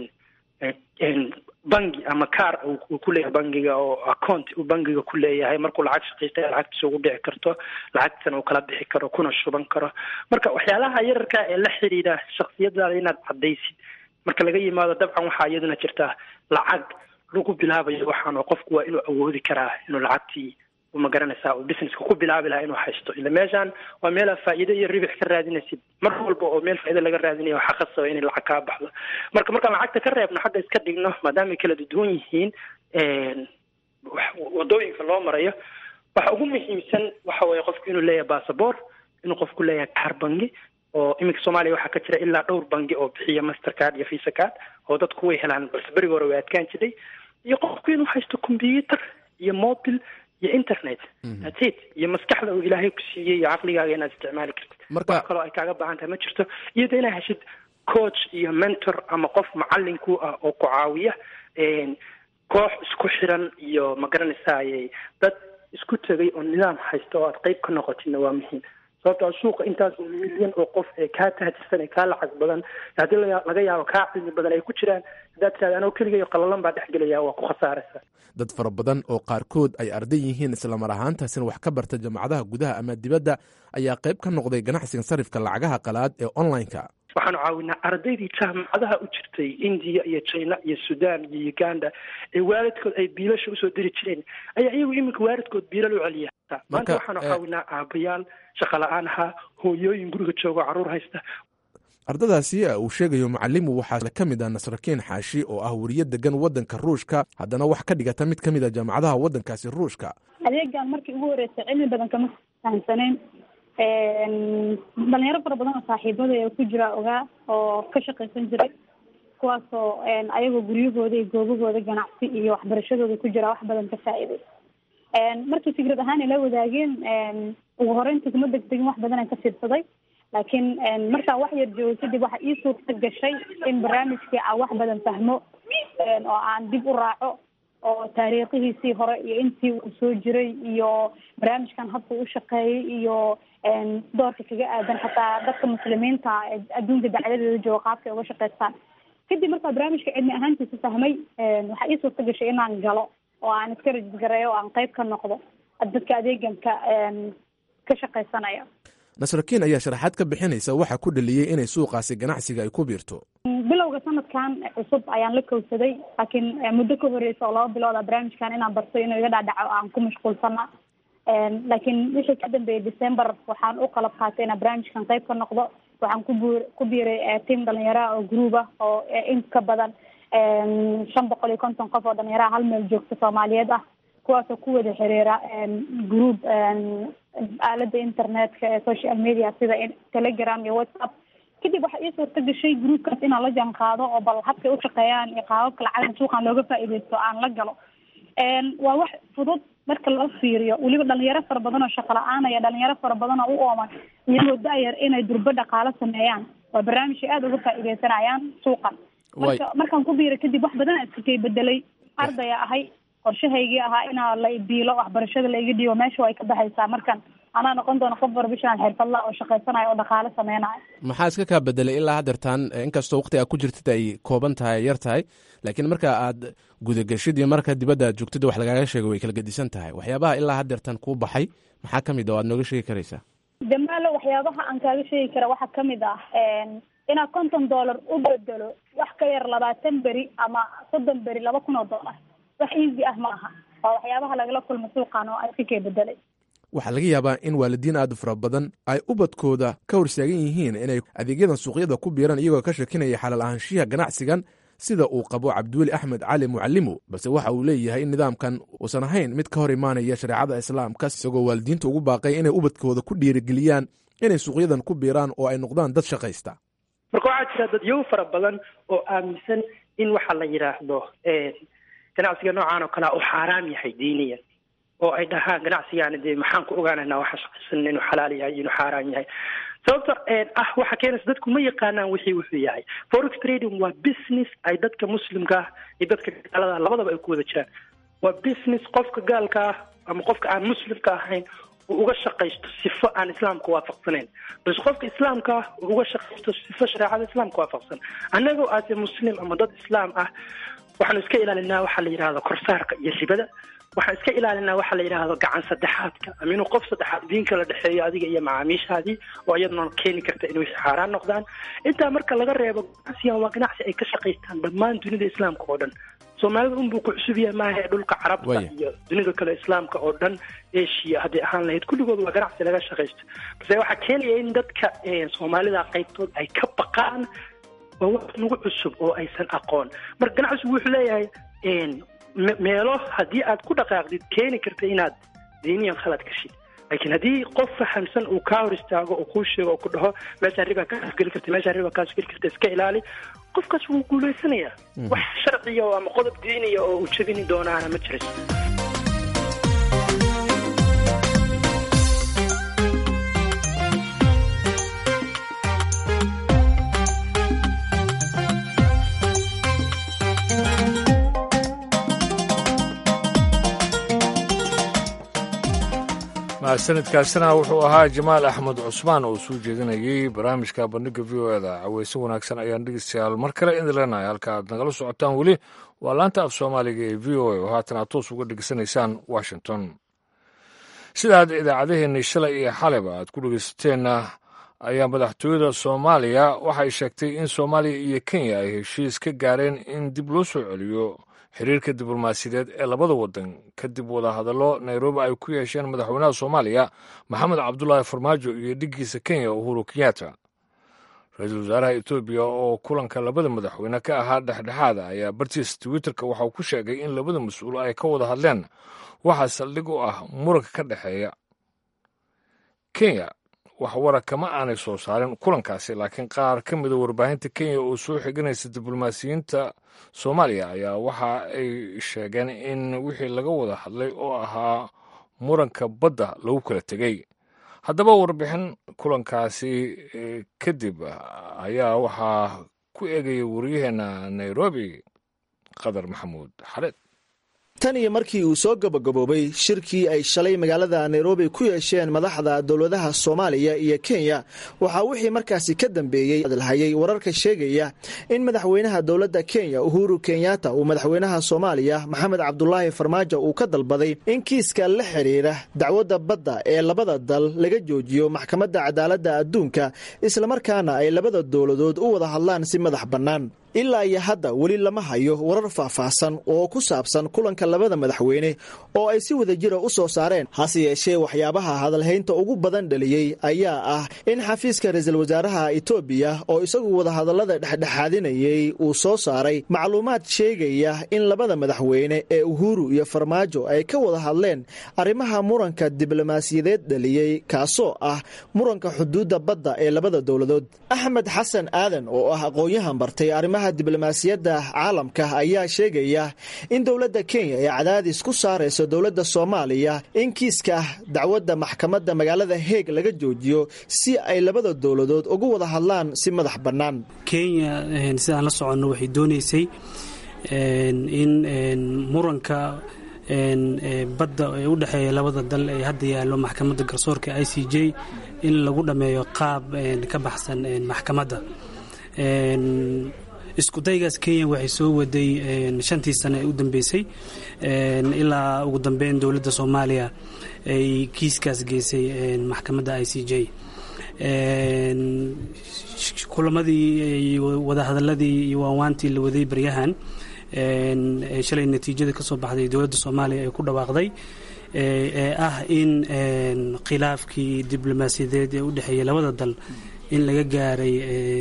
bangi ama car uu ku leeyahay bangiga oo account uu bangiga ku leeyahay markuu lacag shaqaysta lacagtiisa ugu dhici karto lacagtana uu kala bixi karo kuna shuban karo marka waxyaalaha yararka ee la xiriira shaksiyadaada inaad caddaysid marka laga yimaado dabcan waxaa iyaduna jirtaa lacag lagu bilaabayo waxaan oo qofku waa inuu awoodi karaa inuu lacagtii ma garanaysaa uu businesska ku bilaabi lahaa inuu haysto ila meeshaan waa meelaa faa'iido iyo ribix ka raadinaysid mar walba oo meel faa'iido laga raadinayo waxaa khasaba inay lacag kaa baxdo marka markaan lacagta ka reebno xagga iska dhigno maadaama ay kala duwan yihiin wadooyinka loo marayo waxa ugu muhiimsan waxa weeye qofku inuu leeyahay basaboor inuu qofku leeyahay kaar bangi oo iminka soomaaliya waxaa ka jira ilaa dhowr bangi oo bixiya master card iyo visa card oo dadku way helaan balse berigi hore way adkaan jiray iyo qofku inuu haysto computer iyo mobil iyo internet atid iyo maskaxda uu ilaahay ku siiyey iyo caqligaaga inaad isticmaali kartid wax kaloo ay kaaga baahan tahay ma jirto iyada inaad heshid coach iyo mentor ama qof macalin ku ah oo ku caawiya koox isku xiran iyo ma garanaysaay dad isku tegay oo nidaam haysta oo aad qayb ka noqotidna waa muhiim sababtoo suuqa intaas oo milyan oo qof ee kaa tahajirsan ee kaa lacag badan haddii laga yaabo kaa cilmi badan ay ku jiraan haddaad tirahda anoo keligayo qalalan baa dhex gelaya waa ku khasaaraysa dad fara badan oo qaarkood ay arday yihiin islamar ahaantaasina wax ka barta jaamacadaha gudaha ama dibadda ayaa qayb ka noqday ganacsiga sarifka lacagaha qalaad ee online-ka waxaanu caawinaa ardaydii jaamacadaha u jirtay indiya iyo china iyo sudan iyo uganda ee waalidkood ay biilasha usoo diri jireen ayaa iyagu iminka waalidkood biilal u celiya maanta waxaanu caawinaa aabayaal shaqa la-aan ahaa hooyooyin guriga joogo carruur haysta ardadaasi uu sheegayo macalimu waxaa ka mid ah nasrakiin xaashi oo ah weriye degan waddanka ruushka haddana wax ka dhigata mid ka mid a jaamacadaha waddankaasi ruushka adeegan markii ugu horreysay cilmi badan kama fahamsanayn dhalinyaro fara badan oo saaxiibada ee ku jira ogaa oo ka shaqaysan jiray kuwaasoo ayagoo guryahooda iyo goobahooda ganacsi iyo waxbarashadooda ku jira wax badan ka faa'iiday markii fikrad ahaan ila wadaageen ugu horeyntii kuma degdegin wax badan aan ka fiirsaday laakiin markaa wax yar joogo kadib waxa ii suurta gashay in barnaamijkii aan wax badan fahmo oo aan dib u raaco oo taariikhihiisii hore iyo intii uu soo jiray iyo barnaamijkan habka u shaqeeyay iyo doorka kaga aadan xataa dadka muslimiinta ee adduunka dacladeeda jooga qaabkay uga shaqeystaan kadib markaa barnaamijka cilmi ahaantiisa fahmay waxaa ii suurta gashay inaan galo oo aan iska rajisgareeyo oo aan qayb ka noqdo dadka adeeganka ka shaqaysanaya nasrakiin ayaa sharaxaad ka bixinaysa waxaa ku dhaliyey inay suuqaasi ganacsiga ay ku biirto bilowga sanadkan cusub ayaan la kowsaday laakiin muddo ka horeysa oo laba bilooda barnaamijkan inaan barto inuu iga dhaadhaco aan ku mashquulsana laakiin wixii ka dambeeyay december waxaan u qalab qaatay inaan barnaamijkan qayb ka noqdo waxaan ku bu ku biiray team dhalinyaraha oo group ah oo in ka badan shan boqol iyo konton qof oo dhalinyaraha hal meel joogta soomaaliyeed ah kuwaasoo ku wada xiriira group aalada internetka ee social media sida telegram iyo whatsapp kadib waxaa ii suurta gashay groupkaas inaan la jaan qaado oo bal habkay ushaqeeyaan iyo qaababka lacagta suuqan looga faa'iideysto aan la galo waa wax fudud marka loo fiiriyo weliba dhalinyaro fara badan oo shaqo la-aanaya dhalinyaro fara badan oo u ooman iyagoo da-yar inay durbo dhaqaalo sameeyaan waa barnaamij ay aada uga faa'iideysanayaan suuqan marka markaan ku biiray kadib wax badan iska kay bedelay ardaya ahay qorshahaygii ahaa inaa la biilo waxbarashada laiga dhiibo meesha ay ka baxaysaa markan anaa noqon doona qof professional xirfadla oo shaqaysanayo oo dhaqaalo sameynayo maxaa iska kaa bedelay ilaa haddeertaan inkastoo waqti aad ku jirtid ay kooban tahay yar tahay laakiin marka aad gudageshid iyo marka dibadda aad joogtid wax lagaaga sheego way kala gedisan tahay waxyaabaha ilaa haddeertaan kuu baxay maxaa ka mid a o aad nooga sheegi karaysaa damaalo waxyaabaha aan kaaga sheegi kara waxaa kamid ah inaad konton dollar u bedelo wax ka yar labaatan beri ama soddon beri laba kun oo dollar wax easy ah ma aha waa waxyaabaha lagala kulma suuqan oo iska kee bedelay waxaa laga yaabaa in waalidiin aad u fara badan ay ubadkooda ka horstaagan yihiin inay adeegyadan suuqyada ku biiraan iyagoo ka shakinaya xalaal ahaanshiyaha ganacsigan sida uu qabo cabdiweli axmed cali mucalimo balse waxa uu leeyahay in nidaamkan uusan ahayn mid ka hor imaanaya shareecada islaamka isagoo waalidiinta ugu baaqay inay ubadkooda ku dhiirigeliyaan inay suuqyadan ku biiraan oo ay noqdaan dad shaqaysta marka waxaa jira dadyow fara badan oo aaminsan in waxa la yidhaahdo ganacsiga noocan oo kalea uu xaaraam yahay diiniyan oo ay dhahaan ganacsigaani dee maxaan ku ogaanaynaa waxa shaqaysan inuu xalaal yahay inuu xaaraan yahay sababta ah waxa keenaysa dadku ma yaqaanaan wixii wuxuu yahay forex trading waa business ay dadka muslimka ah iyo dadka gaalada labadaba ay ku wada jiraan waa business qofka gaalka ah ama qofka aan muslimka ahayn uu uga shaqaysto sifo aan islaamka waafaqsanayn balse qofka islaamka ah uu uga shaqaysto sifo shareecada islaamka waafaqsan annagoo aase muslim ama dad islaam ah waxaanu iska ilaalinaa waxaa la yidhahdo korsaarka iyo ribada waxaan iska ilaalinaa waxaa la yidhaahdo gacan saddexaadka ama inuu qof saddexaad diinka la dhexeeyo adiga iyo macaamiishaadii oo iyaduna keeni karta inay wixii xaaraan noqdaan intaa marka laga reebo ganacsigan waa ganacsi ay ka shaqaystaan dhammaan dunida islaamka oo dhan soomaalida unbuu ku cusub yahay maaha ee dhulka carabta iyo dunida kale islaamka oo dhan eshiya hadday ahaan lahayd kulligood waa ganacsi laga shaqaysto balse waxaa keenaya in dadka soomaalida qaybtood ay ka baqaan waa wax nagu cusub oo aysan aqoon marka ganacsigu wuxuu leeyahay meelo haddii aad ku dhaqaaqdid keeni karta inaad diiniyan khalad gashid laakiin haddii qof fahamsan uu kaa hor istaago oo kuu sheego oo ku dhaho meeshaa riba kaas geli karta meeshaa riba kaas geli karta iska ilaali qofkaas wuu guulaysanayaa wax sharciya ama qodob diiniya oo uu jebini doonaana ma jirayso mahadsanidkaasina wuxuu ahaa jamaal axmed cusmaan oo soo jeedinayey barnaamijka bandhiga v o eda caweyse wanaagsan ayaan dhegeystayaal mar kale idin leenahay halka aad nagala socotaan weli waa laanta af soomaaliga ee v o a oo haatan aad toos uga dhegeysanaysaan washington sidaad idaacadaheenni shalay iyo xaleba aad ku dhegeysateenna ayaa madaxtooyada soomaaliya waxay sheegtay in soomaaliya iyo kenya ay heshiis ka gaareen in dib loo soo celiyo xiriirka diblomaasiyadeed ee labada waddan kadib wadahadallo nairobi ay ku yeesheen madaxweynaha soomaaliya maxamed cabdulaahi farmaajo iyo dhiggiisa kenya uhuru kenyatta ra-iisul wasaaraha etoobiya oo kulanka labada madaxweyne ka ahaa dhexdhexaada ayaa bartiis twitterka waxauu ku sheegay in labada mas-uul ay ka wada hadleen waxaa saldhig u ah muranka ka dhexeeya kenya wax wara kama aanay soo saarin kulankaasi laakiin qaar ka mida warbaahinta kenya oo soo xiganaysa diblomaasiyiinta soomaaliya ayaa waxa ay sheegeen in wixii laga wada hadlay oo ahaa muranka badda lagu kala tegey haddaba warbixin kulankaasi kadib ayaa waxaa ku eegaya waryaheena nairobi qadar maxamuud xareed tan iyo markii uu soo gabagaboobay shirkii ay shalay magaalada nairobi ku yeesheen madaxda dowladaha soomaaliya iyo kenya waxaa wixii markaasi ka dambeeyey hadalhayay wararka sheegaya in madaxweynaha dowladda kenya uhuru kenyatta uu madaxweynaha soomaaliya maxamed cabdulaahi farmaajo uu ka dalbaday in kiiska la xidhiira dacwadda badda ee labada dal laga joojiyo maxkamadda cadaaladda adduunka islamarkaana ay labada dowladood u wada hadlaan si madax bannaan ilaa iyo hadda weli lama hayo warar faahfaahsan oo ku saabsan kulanka labada madaxweyne oo ay si wadajira u soo saareen hase yeeshee waxyaabaha hadalhaynta ugu badan dhaliyey ayaa ah in xafiiska ra-iisul wasaaraha etoobiya oo isagu wadahadallada dhexdhexaadinayay uu soo saaray macluumaad sheegaya in labada madaxweyne ee uhuru iyo farmaajo ay ka wada hadleen arrimaha muranka diblomaasiyadeed dhaliyey kaasoo ah muranka xuduudda badda ee labada dowladood axmed xasan aadan oo ah aqoon-yahan bartay arrimaha diblomaasiyadda caalamka ayaa sheegaya in dowladda kenya ay cadaadis ku saarayso dowladda soomaaliya in kiiska dacwadda maxkamadda magaalada heeg laga joojiyo si ay labada dowladood ugu wada hadlaan si madax bannaan kenya sidaan la soconno waxay doonaysay in muranka badda ee u dhexeeya labada dal ee hadda yaallo maxkamadda garsoorka i c j in lagu dhammeeyo qaab ka baxsan maxkamadda iskudaygaas kenya waxay soo waday shantii sane ee u dambeysay ilaa ugu dambeyn dowladda soomaaliya ay kiiskaas geysay maxkamadda i c j kulamadii wadahadaladii iyo waanwaantii la waday baryahan shalay natiijada ka soo baxday dowladda soomaaliya ay ku dhawaaqday ee ah in khilaafkii diblomaasiyadeed ee u dhexeeya labada dal in laga gaaray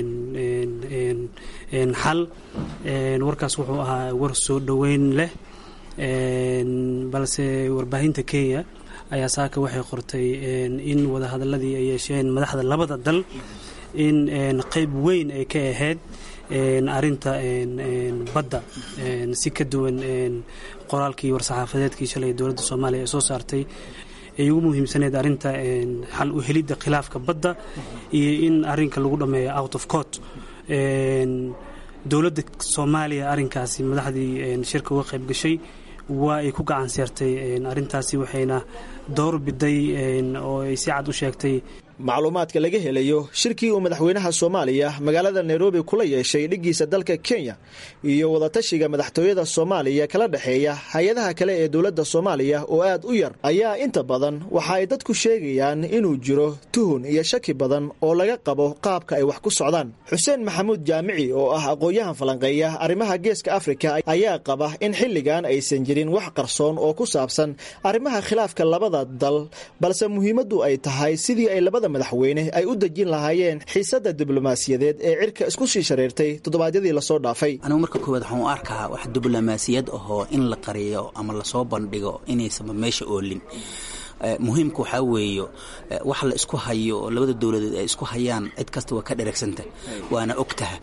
xal warkaas wuxuu ahaa war soo dhoweyn leh balse warbaahinta kenya ayaa saaka waxay qortay in wadahadaladii ay yeesheen madaxda labada dal in qeyb weyn ay ka ahayd arinta badda si ka duwan qoraalkii war-saxaafadeedkii shalay dowladda soomaaliya ee soo saartay ay ugu muhiimsaneyd arinta xal u helidda khilaafka badda iyo in arinka lagu dhammeeyo out of court dowladda soomaaliya arinkaasi madaxdii shirka uga qayb gashay waa ay ku gacan seertay arintaasi waxayna door biday oo ay si cad u sheegtay macluumaadka laga helayo shirkii uu madaxweynaha soomaaliya magaalada nairobi kula yeeshay dhiggiisa dalka kenya iyo wadatashiga madaxtooyada soomaaliya kala dhexeeya hay-adaha kale ee dowladda soomaaliya oo aad u yar ayaa inta badan waxa ay dadku sheegayaan inuu jiro tuhun iyo shaki badan oo laga qabo qaabka ay wax ku socdaan xuseen maxamuud jaamici oo ah aqoon-yahan falanqeeya arrimaha geeska afrika ayaa qaba in xilligan aysan jirin wax qarsoon oo ku saabsan arrimaha khilaafka labada dal balse muhiimaddu ay tahay sidii ay labada madaxweyne ay u dejin lahaayeen xiisadda diblomaasiyadeed ee cirka isku sii shareertay toddobaadyadii lasoo dhaafay anigu marka koowaad waxaan u arkaa wax diblomaasiyad ahoo in la qariyo ama lasoo bandhigo inaysanba meesha oolin muhiimka waxaa weeyo wax la isku hayo oo labada dowladeed ay isku hayaan cid kasta waa ka dhereegsanta waana ogtaha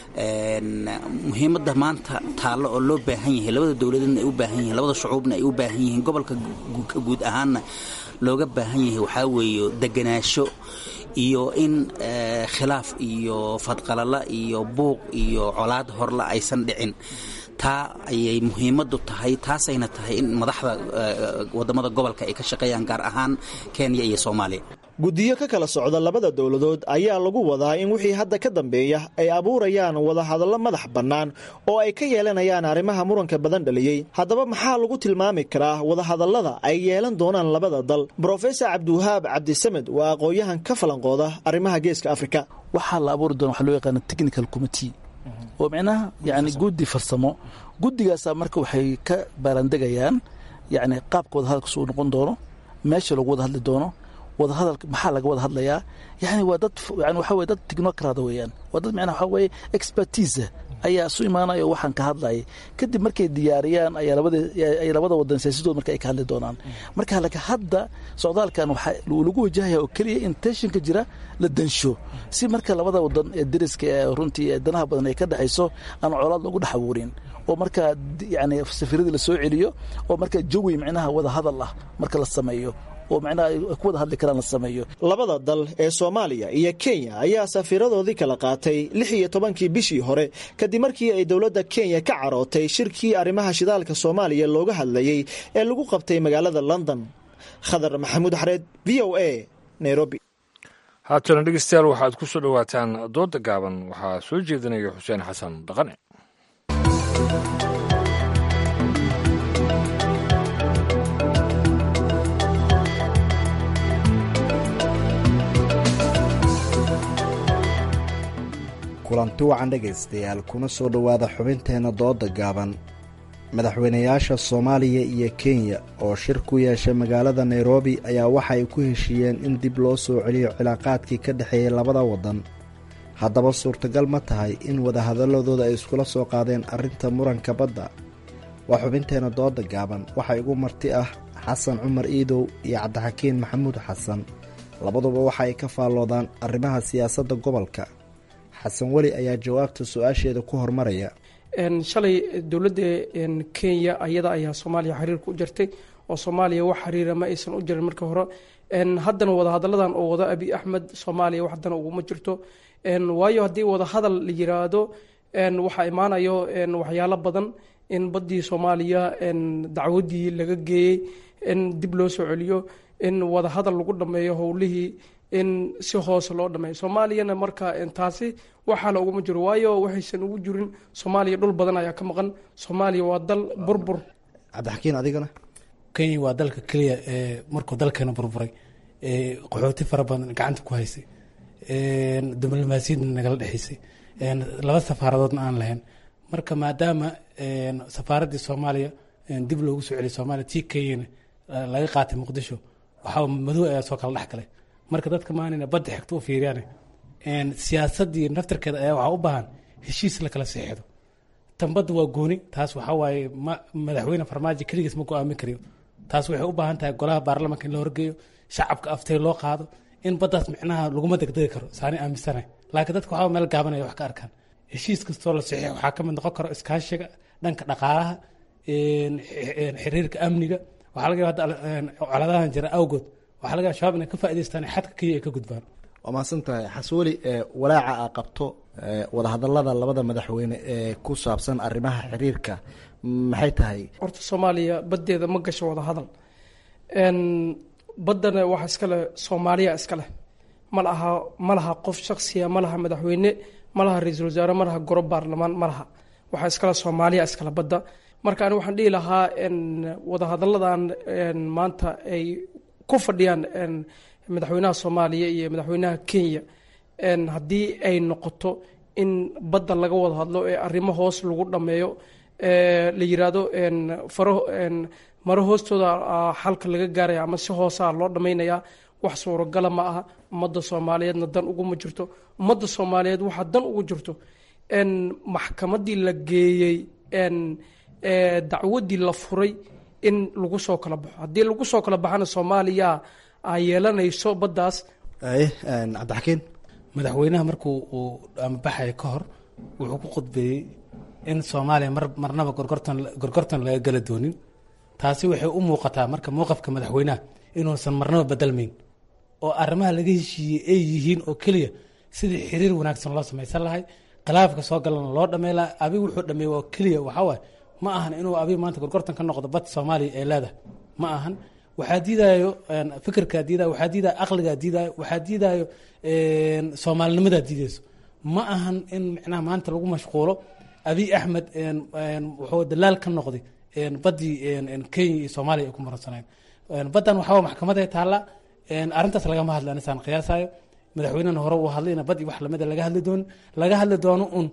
muhiimadda maanta taallo oo loo baahan yahay labada dowladeedna ay u baahan yihiin labada shucuubna ay u baahan yihiin gobolka guud ahaanna looga baahan yahay waxaa weeyo deganaasho iyo in khilaaf iyo fadqalala iyo buuq iyo colaad horla aysan dhicin taa ayay muhiimaddu tahay taasayna tahay in madaxda wadamada gobolka ay ka shaqeeyaan gaar ahaan kenya iyo soomaaliya guddiyo ka kala socda labada dowladood ayaa lagu wadaa in wixii hadda ka dambeeya ay abuurayaan wadahadallo madax bannaan oo ay ka yeelanayaan arrimaha muranka badan dhaliyey haddaba maxaa lagu tilmaami karaa wadahadallada ay yeelan doonaan labada dal brofesor cabdiwahaab cabdisamed waa aqoon-yahan ka falanqooda arrimaha geeska afrika waxaa la abuuri doona waxa loo yaqaana technical committee oo micnaha yani guddi farsamo guddigaasa marka waxay ka baarandegayaan yani qaabka wadahadalka suu noqon doono meesha lagu wada hadli doono wadahadal maxaa laga wada hadlayaa yani waa dad yani waxa weye dad technocrada weeyaan waa dad micnaha waxa weeye expertise ayaa isu imaanaya oo waxaan ka hadlayay kadib markay diyaariyaan ayaa labada ay labada wadan siyaasadooda marka ay ka hadli doonaan marka laka hadda socdaalkan waxaa lagu wajahaya oo keliya in tensionka jira la dansho si marka labada wadan ee dariska ee runtii ee danaha badan ay ka dhexayso aan colaad loogu dhex abuurin oo marka yani safiiradii la soo celiyo oo marka jawi micnaha wada hadal ah marka la sameeyo oo macnaha ay ku wada hadli karaan la sameeyo labada dal ee soomaaliya iyo kenya ayaa safiiradoodii kala qaatay lix iyo tobankii bishii hore kadib markii ay dowladda kenya ka carootay shirkii arrimaha shidaalka soomaaliya looga hadlayey ee lagu qabtay magaalada london khadar maxamuud xareed v o a nairobi haatana dhegeystayaal waxaad ku soo dhowaataan dooda gaaban waxaa soo jeedinaya xuseen xasan dhaqane kulanti wacan dhegaystayaal kuna soo dhowaada xubinteenna dooda gaaban madaxweynayaasha soomaaliya iyo kenya oo shir ku yeeshay magaalada nairobi ayaa waxa ay ku heshiiyeen in dib loo soo celiyo cilaaqaadkii ka dhexeeyey labada waddan haddaba suurtagal ma tahay in wadahadaladooda ay iskula soo qaadeen arrinta muranka badda waa xubinteenna dooda gaaban waxaa igu marti ah xasan cumar iidow iyo cabdixakiin maxamuud xasan labaduba waxa ay ka faalloodaan arrimaha siyaasadda gobolka xasan weli ayaa jawaabta su-aasheeda ku hormaraya shalay dowladda kenya ayada ayaa soomaaliya xiriirka u jirtay oo soomaaliya wax xiriira ma aysan u jirin marka hore haddana wadahadaladan oo wada abi axmed soomaaliya wax haddana uguma jirto waayo haddii wadahadal la yiraahdo waxaa imaanayo waxyaalo badan in baddii soomaaliya dacwadii laga geeyey in dib loo soo celiyo in wadahadal lagu dhameeyo howlihii in si hoose loo dhameeyo soomaaliyana marka taasi waxaala uguma jiro waayo waxaysan ugu jirin soomaaliya dhul badan ayaa ka maqan soomaaliya waa dal burbur cabdixakiin adigana kenya waa dalka keliya ee markuu dalkeena burburay ee qaxooti fara badan gacanta ku haysay diblomaasiyadna nagala dhexaysay laba safaaradoodna aan lahayn marka maadaama safaaraddii soomaaliya dib loogu soo celiyay soomaaliya tii kenyana laga qaatay muqdisho waxaa madow ayaa soo kala dhex galay marka dadka maanina badda xigta u fiiriyaan siyaasaddii naftarkeeda ayaa waxaa u baahan heshiis la kala seexdo tan badda waa gooni taas waxaa waaye madaxweyne farmaajo keligiis ma go-aamin kariyo taas waxay u baahan tahay golaha baarlamanka in la horgeeyo shacabka aftay loo qaado in baddaas micnaha laguma degdegi karo saani aaminsana laakiin dadka waxaa meel gaabanaya wax ka arkaan heshiis kastoo la saxiix waxaa ka mid noqon karo iskaashiga dhanka dhaqaalaha xiriirka amniga waxaa laga yaaba hadda coladahan jira awgood waxaa laga yaaba shabaab inay ka faa'idaystaan xadka kenya ay ka gudbaan waa mahadsan tahay xasweli walaaca a qabto wadahadalada labada madaxweyne ee ku saabsan arrimaha xiriirka maxay tahay horta soomaaliya baddeeda ma gasho wadahadal baddana waxa iskale soomaaliya iskaleh ma laha ma laha qof shaksiya ma laha madaxweyne ma laha ra-iisul wasaare ma laha goro baarlamaan ma laha waxaa iskale soomaaliya iskale badda marka ani waxaan dhihi lahaa wadahadaladan maanta ay ku fadhiyaan madaxweynaha soomaaliya iyo madaxweynaha kenya haddii ay noqoto in badda laga wada hadlo ee arrimo hoos lagu dhameeyo la yiraahdo faro maro hoostooda xalka laga gaaraya ama si hoosaa loo dhameynayaa wax suuragala ma aha ummadda soomaaliyeedna dan uguma jirto ummadda soomaaliyeed waxaa dan ugu jirto maxkamadii la geeyey dacwadii la furay in lagu soo kala baxo haddii lagu soo kala baxana soomaaliya ay yeelanayso baddaas cabdixakiin madaxweynaha markuu uu amabaxaya ka hor wuxuu ku khudbeeyey in soomaaliya mar marnaba gorgortan gorgortan laga gala doonin taasi waxay u muuqataa marka mowqafka madaxweynaha inuusan marnaba bedelmayn oo arrimaha laga heshiiyey ay yihiin oo keliya sidii xiriir wanaagsan loo samaysan lahay khilaafka soo galana loo dhamey laha abi wuxuu dhameey oo keliya waxawaaye ma ahan inuu abi maanta gorgortan ka noqdo bad soomaaliya ay leedahay ma ahan waxaa diidayo fikirkaa diidayo waxaa diidayo aqligaa diidayo waxaa diidayo soomaalinimadaa diidayso ma ahan in micnaha maanta lagu mashquulo abiy axmed wuxuu dalaal ka noqday baddii kenya iyo soomaaliya ay ku maransanayn baddan waxaa maxkamaday taalla arrintaas lagama hadla anisaan qiyaasayo madaxweynena hore uu hadlay ina bad iyo wax lamida laga hadli doono laga hadli doono un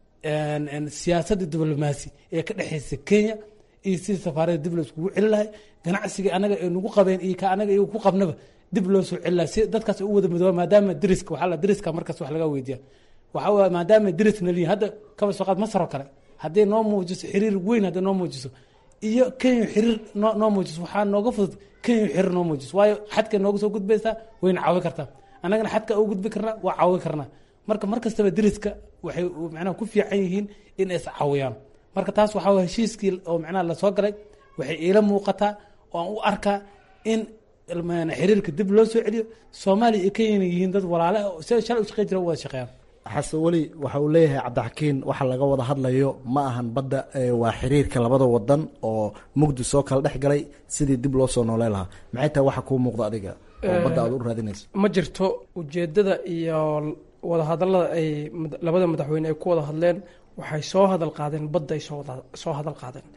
siyaasadda diblomaasi ee ka dhexeysa kenya iyo sidii safaarada dib loo iskugu celi lahay ganacsiga anaga ay nagu qabeen iyo ka anaga iyagu ku qabnaba dib loo soo celi lahay si dadkaas u wada midooba maadaama deriska waxaa la deriska markaas wax laga weydiiya waxaa waye maadaama derisna liyihin hadda kaba soo qaad masar oo kale hadday noo muujiso xiriir weyn hadday noo muujiso iyo kenya xiriir noo noo muujiso waxaa nooga fudud kenya xiriir noo muujiso waayo xadkay nooga soo gudbaysaa wayna caawi kartaa annagana xadka u gudbi karnaa waa caawi karnaa marka mar kastaba deriska waxay macnaha ku fiican yihiin in ay is caawiyaan marka taas waxaa waye heshiiskii oo macnaha lasoo galay waxay iila muuqataa oo aan u arkaa in xiriirka dib loo soo celiyo soomaaliya iyo kenyana yihiin dad walaale ah si shalay u shaqey jira u wada shaqeeyaan xasan weli waxa uu leeyahay cabdixakiin waxa laga wada hadlayo ma ahan badda waa xiriirka labada wadan oo mugdi soo kala dhex galay sidii dib loo soo noolee lahaa maxay tahay waxa kuu muuqda adiga oo badda aad u raadinayso ma jirto ujeedada iyo wadahadalada ay labada madaxweyne ay ku wada hadleen waxay soo hadal qaadeen badda ay soo hadal qaadeen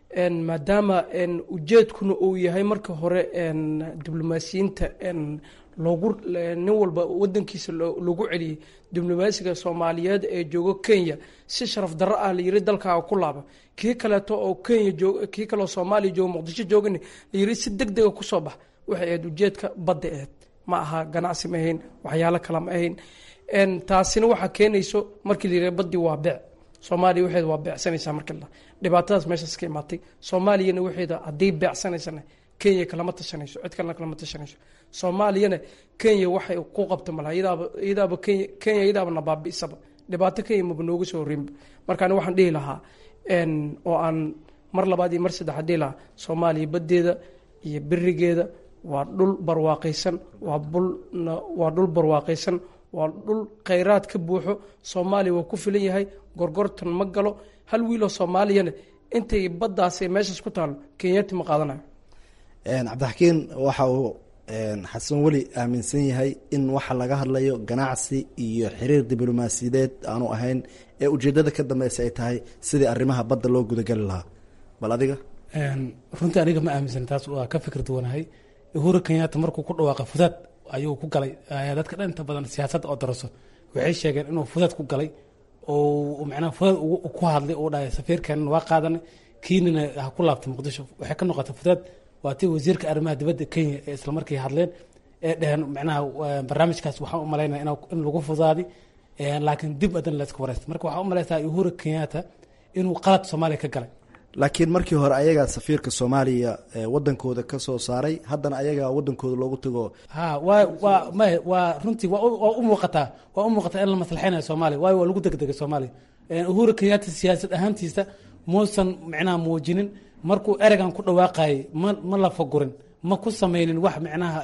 maadaama ujeedkuna uu yahay marka hore diblomaasiyiinta loogu nin walba wadankiisa loogu celiyey diblomaasiga soomaaliyeed ee joogo kenya si sharaf darro ah layiri dalkaaga ku laaba kii kaleeto oo kenya joog kii kaleoo soomaaliya joogo muqdisho joogani layiri si deg dega kusoo bax waxay ahayd ujeedka badda ahayd ma aha ganacsi ma ahayn waxyaalo kale ma ahayn taasina waxaa keenayso markii la yidhaha baddi waa beec soomaaliya waxeeda waa beecsanaysaa markii la dhibaatadaas meeshaas ka imaatay soomaaliyana waxeeda haddii beecsanaysana kenya kalama tashanayso cid kalena kalama tashanayso soomaaliyana kenya waxay ku qabta malaha iyadaaba iyadaaba kenya kenya iyadaaba nabaabi'isaba dhibaato kenya maba nooga soo horinba marka ani waxaan dhihi lahaa oo aan mar labaad iyo mar saddexaad dhihi lahaa soomaaliya baddeeda iyo berigeeda waa dhul barwaaqaysan waa bulna waa dhul barwaaqaysan waa dhul khayraad ka buuxo soomaaliya waa ku filan yahay gorgortan ma galo hal wiiloo soomaaliyana intay baddaasi meeshaas ku taalo kenyaati ma qaadanayo cabdixakiin waxa uu xasan weli aaminsan yahay in waxa laga hadlayo ganacsi iyo xiriir diblomaasiyadeed aanu ahayn ee ujeedada ka dambeysa ay tahay sidii arrimaha badda loo gudageli lahaa bal adiga runtii aniga ma aaminsan taas waa ka fikir duwanahay uhuru kenyatta markuu ku dhawaaqa fudaad ayuu ku galay dadka dhan inta badan siyaasadda oo daraso waxay sheegeen inuu fudaad ku galay oo macnaha fudaad ku hadlay uu dhahay safiirkeenna waa qaadanay kiinina ha ku laabtay muqdisho waxay ka noqotay fudaad waa tii wasiirka arrimaha dibadda kenya ee islamarkii hadleen ee dheheen macnaha barnaamijkaas waxaan u malaynaya in lagu fudaaday laakiin dib adan layska wareysta marka waxaa u malaysaa uhuru kenyatta inuu qalad soomaaliya ka galay laakiin markii hore ayagaa safiirka soomaaliya wadankooda ka soo saaray haddana ayagaa wadankooda loogu tago ha wa waa may waa runtii waa u muuqataa waa u muuqataa in la maslaxeynayo soomaaliya waayo waa lagu degdegay soomaaliya uhuru kenyatta siyaasad ahaantiisa muusan macnaha muujinin markuu ereygan ku dhawaaqayay ma ma la fagurin ma ku sameynin wax macnaha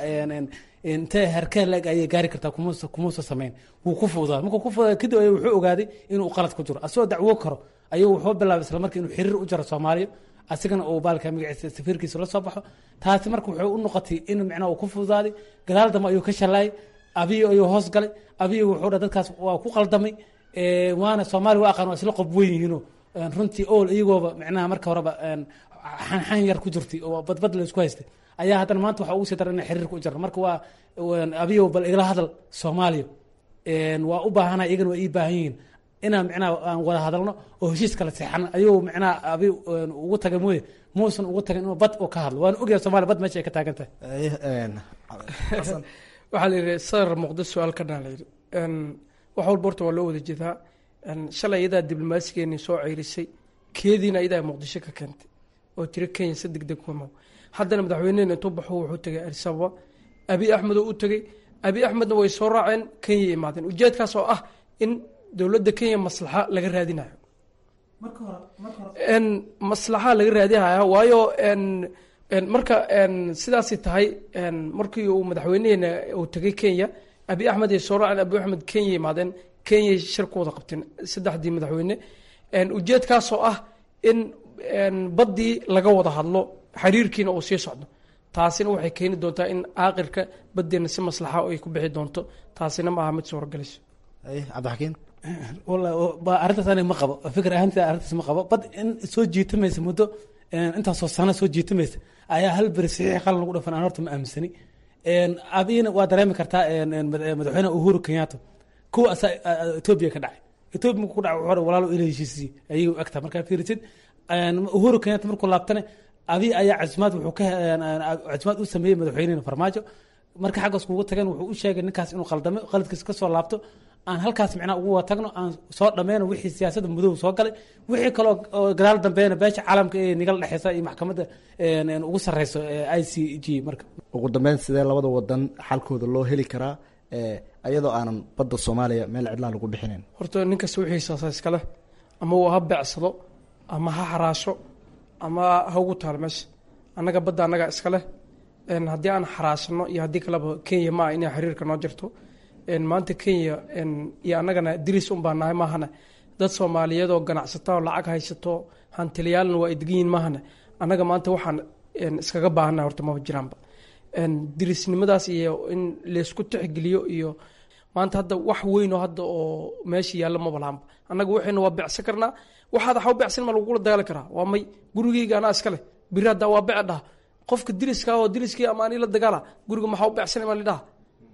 intee herkee leeg ayay gaari kartaa kumuusa kumuusa sameyn wuu ku fuudaa markuu ku fuudaa kadib ayuu wuxuu ogaaday inuu qalad ku jiro asagoo dacwo karo ayuu wuxuu bilaabay isla markii inuu xiriir u jaro soomaaliya asigana uu baalka magaciisa safiirkiisa la soo baxo taasi marka wuxuu u noqotay in macnaha uu ku fududaaday gadaal dambe ayuu ka shalaayay abiyo ayuu hoos galay abiyo wuxuu dha dadkaas waa ku qaldamay waana soomaaliya waa aqaan waa isla qob weyn yihiinoo runtii ool iyagooba macnaha marka horeba xanxan yar ku jirtay oo badbad la isku haystay ayaa haddana maanta waxa ugu sii daran ina xiriirka u jarno marka waa abiyo bal igala hadal soomaaliya waa u baahanay iyagana waa ii baahan yihiin inaan macnaha aan wada hadalno oo heshiis kala seexan ayuu macnaha abi ugu tagay mooye muusan ugu tagin inuu bad uu ka hadlo waana ogyahay soomaaliya bad meesha ay ka taagan tahay waxaa la yidhi sadar muqdis su-aal ka dhan la yidhi wax walba horta waa loo wada jeedaa shalay iyadaa diblomaasigeeni soo ceyrisay keediina iyadaa muqdisho ka keentay oo tiri kenya si deg deg kuma haddana madaxweynehena intuu baxo wuxuu tegay addisababa abi axmed oo u tegey abi axmedna way soo raaceen kenya imaadeen ujeedkaas oo ah in dowladda kenya maslaxa laga raadinayo maslaxa laga raadinaya waayo marka sidaasi tahay markii uu madaxweyneheena uu tegay kenya abi axmed ay soo raaceen abi axmed kenya imaadeen kenya shir ku wada qabteen saddexdii madaxweyne ujeedkaasoo ah in baddii laga wada hadlo xiriirkiina uu sii socdo taasina waxay keeni doontaa in aakirka badeena si maslaxa ay ku bixi doonto taasina ma aha mid suuragalayso cabdixakiin arrintaas aniga ma qabo fikir ahaanteeda arrintaas ma qabo bad in soo jiitamaysa muddo intaasoo sano soo jiitamaysa ayaa hal beri saxiix qalin lagu dhafan aan horta ma aaminsani abina waa dareemi kartaa madaxweyne uhuru kenyatta kuwa asaa etoobiya ka dhacay etoobiya markuu ku dhacay wuxuu walaalo ila heshiisiyey ayay u egtaa markaa fiirisid uhuru kenyatta markuu laabtane abi ayaa casimaad wuxuu ka casimaad u sameeyey madaxweynehena farmaajo marka xaggaas kuugu tageen wuxuu u sheegay ninkaas inuu qaldamay qaladkiisa ka soo laabto aan halkaas macnaha ugu wada tagno aan soo dhameyno wixii siyaasadda mudow soo galay wixii kaloo gadaal dambeena beesha caalamka ee nigala dhexeysa iyo maxkamadda ugu sarreyso i c g marka ugu dambeyn sidee labada wadan xalkooda loo heli karaa iyadoo aanan badda soomaaliya meel cidlaa lagu bixinayn horta ninkasta wixiisaasa iskale ama uu ha beecsado ama ha xaraasho ama ha ugu taalo meesha annaga badda annaga iskale haddii aan xaraashano iyo haddii kaleba kenya maa inay xiriirka noo jirto maanta kenya iyo annagana diris un baa nahay maahane dad soomaaliyeed oo ganacsata oo lacag haysato hantiliyaalna waa ay degan yihin maahane annaga maanta waxaan iskaga baahannahay horta maba jiraanba dirisnimadaas iyo in laysku tixgeliyo iyo maanta hadda wax weyn oo hadda oo meesha yaallo maba lahanba annaga waxayna waa becsan karnaa waxaad waxa u becsan ma lagula dagaali karaa waa may gurigeyga anaa iska leh biri haddaa waa bece dhaha qofka diriska oo diriskii ama ani la dagaala guriga maxaa u becsanay ma lidhaha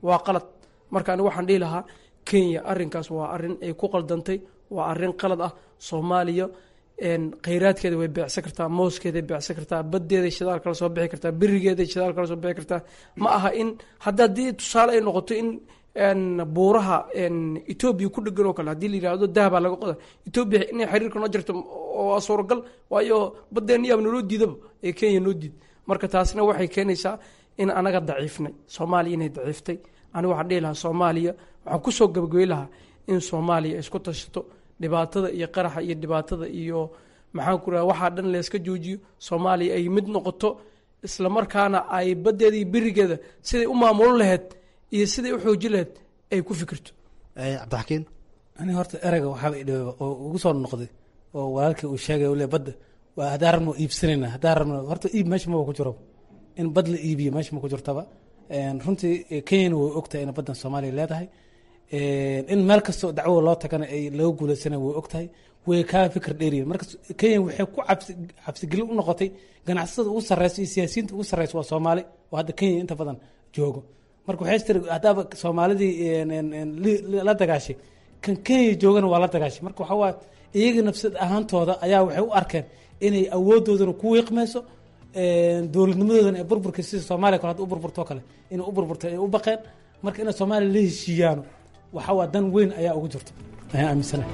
waa qalad marka anigu waxaan dhihi lahaa kenya arrinkaas waa arrin ay ku qaldantay waa arrin qalad ah soomaaliya khayraadkeeda way beecsan kartaa mooskeeday beecsan kartaa baddeeday shidaal kala soo bixi kartaa berigeeday shidaal kala soo bixi kartaa ma aha in hadda haddii tusaale ay noqoto in buuraha etoobiya ku dhegan oo kale haddii la yidhaahdo dahabaa laga qoda etoobiya inay xiriirka noo jirto waa suuragal waayo baddeenna yaab naloo diidaba ee kenya noo diid marka taasina waxay keenaysaa in anaga daciifnay soomaaliya inay daciiftay anigu waxaan dhihi lahaa soomaaliya waxaan kusoo gabagabey lahaa in soomaaliya isku tashato dhibaatada iyo qaraxa iyo dhibaatada iyo maxaan ku raha waxaa dhan layska joojiyo soomaaliya ay mid noqoto islamarkaana ay baddeeda iyo berigeeda siday u maamulin lahayd iyo siday u xoojin lahayd ay ku fikirto cabdixakiin ani horta ereyga waxaaba idhiba oo ugu soo noqday oo walaalkii uu sheegay ule badda waa haddaan rabno iibsanayna haddaan rabno horta iib meesha maba ku jiro in bad la iibiyo meesha ma ku jirtaba runtii kenyana way ogtahay in baddan soomaaliya leedahay in meel kastoo dacwo loo tagana ay laga guulaysana way ogtahay way kaa fikir dheeriyin marka kenya waxay ku cabsi cabsigelin u noqotay ganacsatada ugu sarreysa iyo siyaasiyiinta ugu sarreysa waa soomaali oo hadda kenya inta badan joogo marka waxay tiri haddaaba soomaalidii la dagaashay kan kenya joogana waa la dagaashay marka waxaa waaye iyaga nafsad ahaantooda ayaa waxay u arkeen inay awoodoodana ku wiiqmayso dowladnimadoodana ay burburka sida soomaaliya kale hadda u burburtoo kale inay u burburtay ay u baqeen marka inay soomaaliya la heshiiyaano waxaa waa dan weyn ayaa ugu jirta ayaan aaminsanahay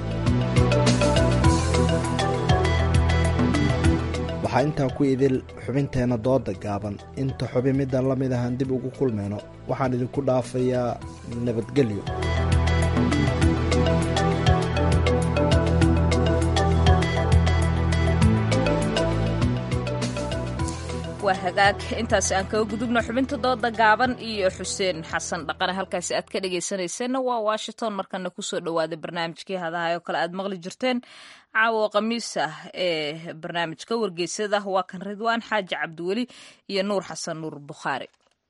waxaa intaa ku idil xubinteenna dooda gaaban inta xubi midaan la mid ahaan dib ugu kulmayno waxaan idinku dhaafayaa nabadgelyo waa hagaag intaasi aan kaga gudubno xubinta dooda gaaban iyo xuseen xasan dhaqane halkaasi aad ka dhegaysanayseena waa washington markana kusoo dhawaada barnaamijkii hadahay oo kale aad maqli jirteen caawo khamiis ah ee barnaamijka wargeysada waa kan ridwaan xaaji cabdiweli iyo nuur xasan nuur bukhaari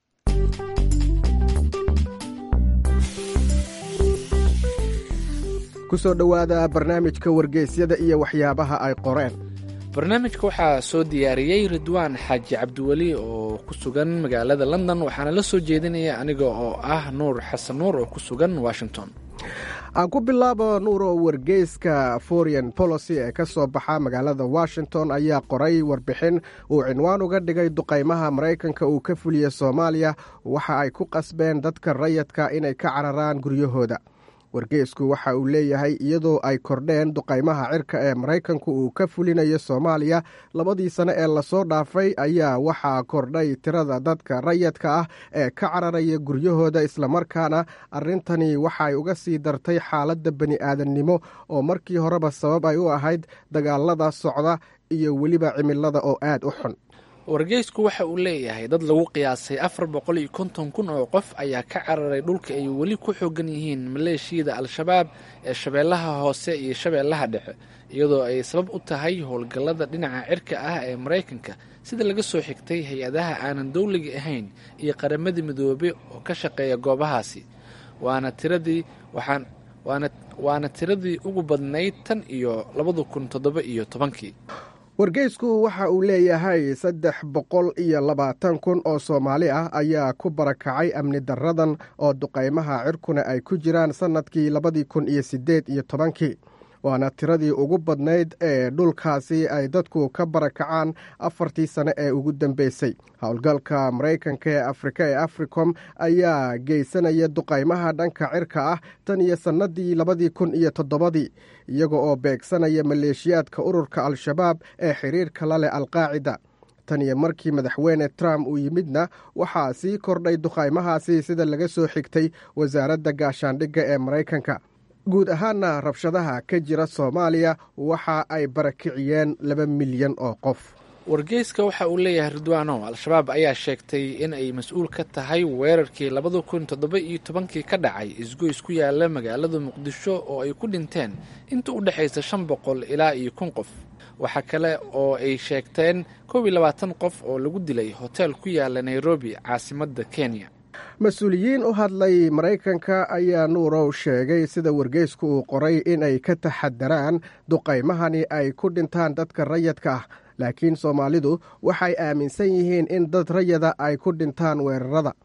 kusoo dhowaada barnaamijka wargeysyada iyo waxyaabaha ay qoreen barnaamijka waxaa soo diyaariyey ridwaan xaaji cabdiweli oo ku sugan magaalada london waxaana la soo jeedinaya aniga oo ah nuur xasan nuur oo ku sugan washington aan ku bilaabo nuuro wargeyska foreign policy ee ka soo baxa magaalada washington ayaa qoray warbixin uu cinwaan uga dhigay duqaymaha maraykanka uu ka fuliyey soomaaliya waxa ay ku qasbeen dadka rayadka inay ka cararaan guryahooda wargeysku waxa uu leeyahay iyadoo ay kordheen duqaymaha cirka ee maraykanku uu ka fulinayo soomaaliya labadii sane ee lasoo dhaafay ayaa waxaa kordhay tirada dadka rayadka ah ee ka cararaya guryahooda islamarkaana arrintani waxay uga sii dartay xaaladda bani aadannimo oo markii horeba sabab ay u ahayd dagaalada socda iyo weliba cimilada oo aad u xun wargeysku waxa uu leeyahay dad lagu qiyaasay afar boqol iyo konton kun oo qof ayaa ka cararay dhulka ay weli ku xoogan yihiin maleeshiyada al-shabaab ee shabeellaha hoose iyo shabeellaha dhexe iyadoo ay sabab u tahay howlgallada dhinaca cirka ah ee maraykanka sida laga soo xigtay hay-adaha aanan dowliga ahayn iyo qaramadii midoobe oo ka shaqeeya goobahaasi waana tiradii waxaan waana waana tiradii ugu badnayd tan iyo labada kun toddoba iyo tobankii wargeysku waxa uu leeyahay saddex boqol iyo labaatan kun oo soomaali ah ayaa ku barakacay amni daradan oo duqaymaha cirkuna ay ku jiraan sannadkii labadii kun iyo siddeed iyo tobankii waana tiradii ugu badnayd ee dhulkaasi ay dadku ka barakacaan afartii sane ee ugu dambeysay howlgalka maraykanka ee afrika ee africom ayaa geysanaya duqaymaha dhanka cirka ah tan iyo sannadii labadii kun iyo toddobadii iyaga oo beegsanaya maleeshiyaadka ururka al-shabaab ee xiriirka la leh alqaacida tan iyo markii madaxweyne trump uu yimidna waxaa sii kordhay duqaymahaasi sida laga soo xigtay wasaaradda gaashaandhigga ee maraykanka guud ahaana rabshadaha ka jira soomaaliya waxa ay barakiciyeen laba milyan oo qof wargeyska waxa uu leeyahay ridwaano al-shabaab ayaa sheegtay in ay mas-uul ka tahay weerarkii labada kun toddoba iyo tobankii ka dhacay isgoys ku yaala magaalada muqdisho oo ay ku dhinteen inta u dhexaysa shan boqol ilaa iyo kun qof waxaa kale oo ay sheegteen koob iyo labaatan qof oo lagu dilay hoteel ku yaala nairobi caasimadda kenya mas-uuliyiin u hadlay maraykanka ayaa nuurow sheegay sida wargeysku uu qoray inay ka taxadaraan duqaymahani ay ku dhintaan dadka rayadka ah laakiin soomaalidu waxay aaminsan yihiin in dad rayada ay ku dhintaan weerarada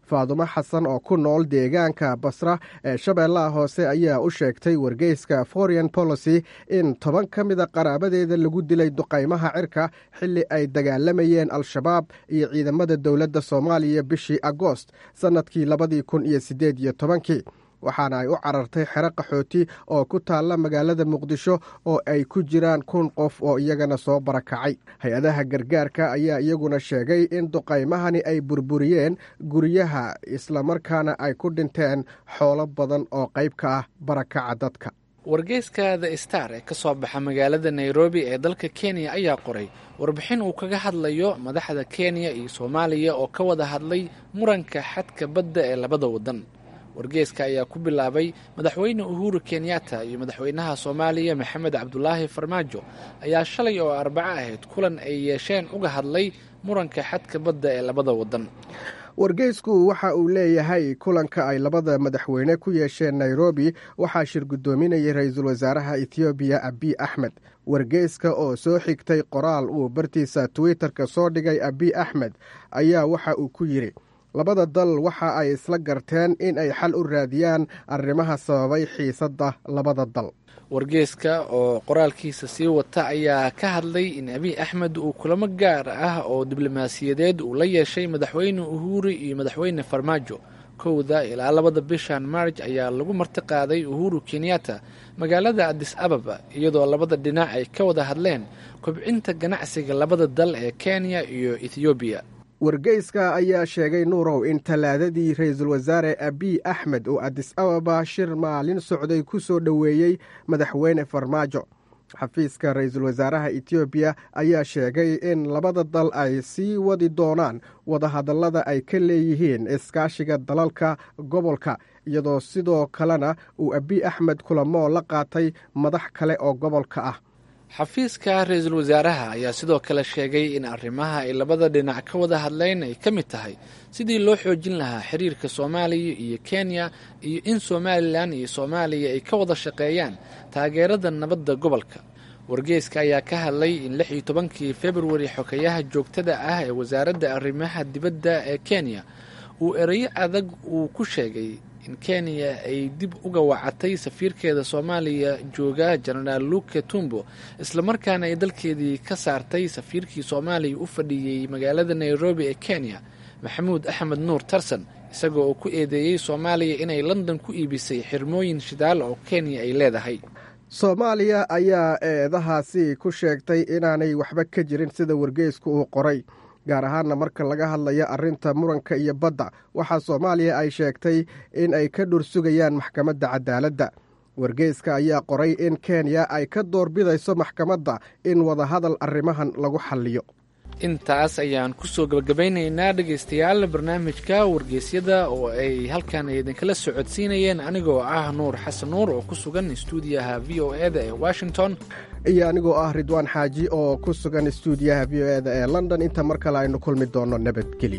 faadumo xasan oo ku nool deegaanka basra ee shabeellaha hoose ayaa u sheegtay wargeyska foreign policy in toban ka mida qaraabadeeda lagu dilay duqaymaha cirka xilli ay dagaalamayeen al-shabaab iyo ciidamada dowladda soomaaliya bishii agoost sannadkii labadii kun iyo siddeed iyo tobankii waxaana ay u carartay xero qaxooti oo ku taalla magaalada muqdisho oo ay ku jiraan kun qof oo iyagana soo barakacay hay-adaha gargaarka ayaa iyaguna sheegay in duqaymahani ay burburiyeen guryaha islamarkaana ay ku dhinteen xoolo badan oo qayb ka ah barakaca dadka wargeyska the star ee ka soo baxa magaalada nairobi ee dalka kenya ayaa qoray warbixin uu kaga hadlayo madaxda kenya iyo soomaaliya oo ka wada hadlay muranka xadka badda ee labada waddan wargeeska ayaa ku bilaabay madaxweyne uhuru kenyatta iyo madaxweynaha soomaaliya maxamed cabdulaahi farmaajo ayaa shalay oo arbaco ahayd kulan ay yeesheen uga hadlay muranka xadka badda ee labada waddan wargeysku waxa uu leeyahay kulanka ay labada madaxweyne ku yeesheen nairobi waxaa shir guddoominayay ra-iisul wasaaraha ethoobiya abiy axmed wargeyska oo soo xigtay qoraal uu bartiisa twitter-ka soo dhigay abiy axmed ayaa waxa uu ku yidhi labada dal waxa ay isla garteen in ay xal u raadiyaan arrimaha sababay xiisadda labada dal wargeeska oo qoraalkiisa sii wata ayaa ka hadlay in abiy axmed uu kulamo gaar ah oo diblomaasiyadeed uu la yeeshay madaxweyne uhuru iyo madaxweyne farmaajo kowda ilaa labada bishan maarj ayaa lagu martiqaaday uhuru kenyatta magaalada adis ababa iyadoo labada dhinac ay ka wada hadleen kobcinta ganacsiga labada dal ee kenya iyo ethoobiya wargeyska ayaa sheegay nuurow in tallaadadii ra-iisul wasaare abiy axmed oo adis ababa shir maalin socday ku soo dhoweeyey madaxweyne farmaajo xafiiska ra-iisul wasaaraha etoobiya ayaa sheegay in labada dal ay sii wadi doonaan wadahadallada ay ka leeyihiin iskaashiga dalalka gobolka iyadoo sidoo kalena uu abiy axmed kulamo la qaatay madax kale oo gobolka ah xafiiska ra-iisul wasaaraha ayaa sidoo kale sheegay in arrimaha ay labada dhinac ka wada hadleen ay ka mid tahay sidii loo xoojin lahaa xiriirka soomaaliya iyo kenya iyo in somalilan iyo soomaaliya ay ka wada shaqeeyaan taageerada nabadda gobolka wargeyska ayaa ka hadlay in lix iyo tobankii februari xokeyaha joogtada ah ee wasaaradda arrimaha dibadda ee kenya uu erayo adag uu ku sheegay in kenya ay dib uga wacatay safiirkeeda soomaaliya jooga jenaraal luke tumbo islamarkaana ay dalkeedii ka saartay safiirkii soomaaliya u fadhiyey magaalada nairobi ee kenya maxamuud axmed nuur tarsan isagoo oo ku eedeeyey soomaaliya inay london ku iibisay xirmooyin shidaal oo kenya ay leedahay soomaaliya ayaa eedahaasi ku sheegtay inaanay waxba ka jirin sida wargeysku uu qoray gaar ahaanna marka laga hadlayo arrinta muranka iyo badda waxaa soomaaliya ay sheegtay in ay ka dhur sugayaan maxkamadda cadaaladda wargeyska ayaa qoray in kenya ay ka doorbidayso maxkamadda in wadahadal arrimahan lagu xalliyo intaas ayaan kusoo gabagabaynaynaa dhegaystayaal barnaamijka wargeysyada oo ay halkan idinkala socodsiinayeen anigoo ah nuur xasan nuur oo ku sugan stuudiyaha v o e da ee washington iyo anigoo ah ridwaan xaaji oo ku sugan stuudiyaha v o e da ee london inta mar kale aynu kulmi doonno nabadgelyo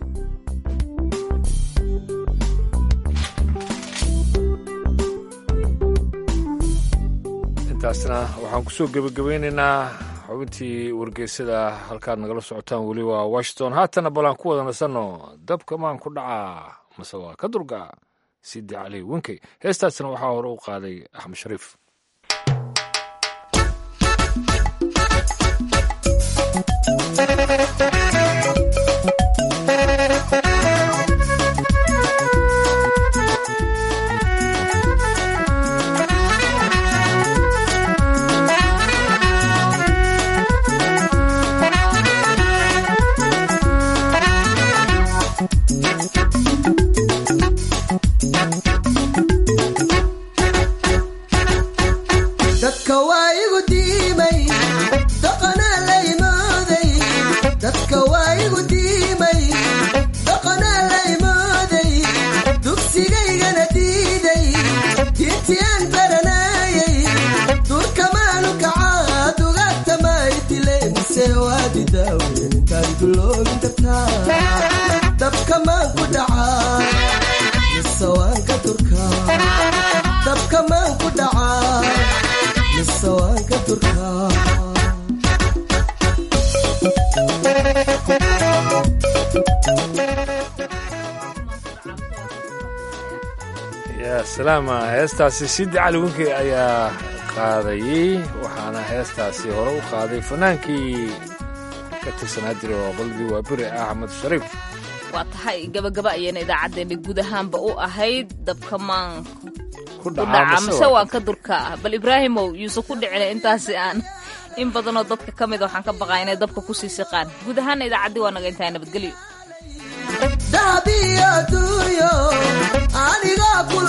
intaasna waxaan kusoo gebagabaynaynaa xubintii wargeysada halkaad nagala socotaan weli waa washington haatana balaan ku wada nasanno dabka maan ku dhacaa mase waa ka durga sidi cali wenkey heestaasna waxaa hore u qaaday axmed shariif dadka waa igu diimay dhaqanaa la imooday dadka waa igu diimay dhaqanaa la imooday dugsigaygana diiday diintiyaan baranaayay durkamaanu kacaa dugaagtamaay dilemise waadi daaweyntaan duloobin kartaa dabkamaan ku dhacaa mise waan ka durkaa dabkamaan ku dhacaa yaa salaama heestaasi sidi cali winkey ayaa qaadayey waxaana heestaasi hore u qaaday fanaankii ka tirsanaa jira oo qalbi waa beri axmed shariif waa tahay gabagaba ayayna idaacaddeenna guud ahaanba u ahayd dabka maan ku dhaca mise waan ka durka ah bal ibraahimow yuusuf ku dhicina intaasi aan in badanoo dadka ka mida waxaan ka baqaa inay dabka kusii siqaan guud ahaanna idaacaddii waa naga intahay nabadgelyo dahabiyo duunyo aniga ku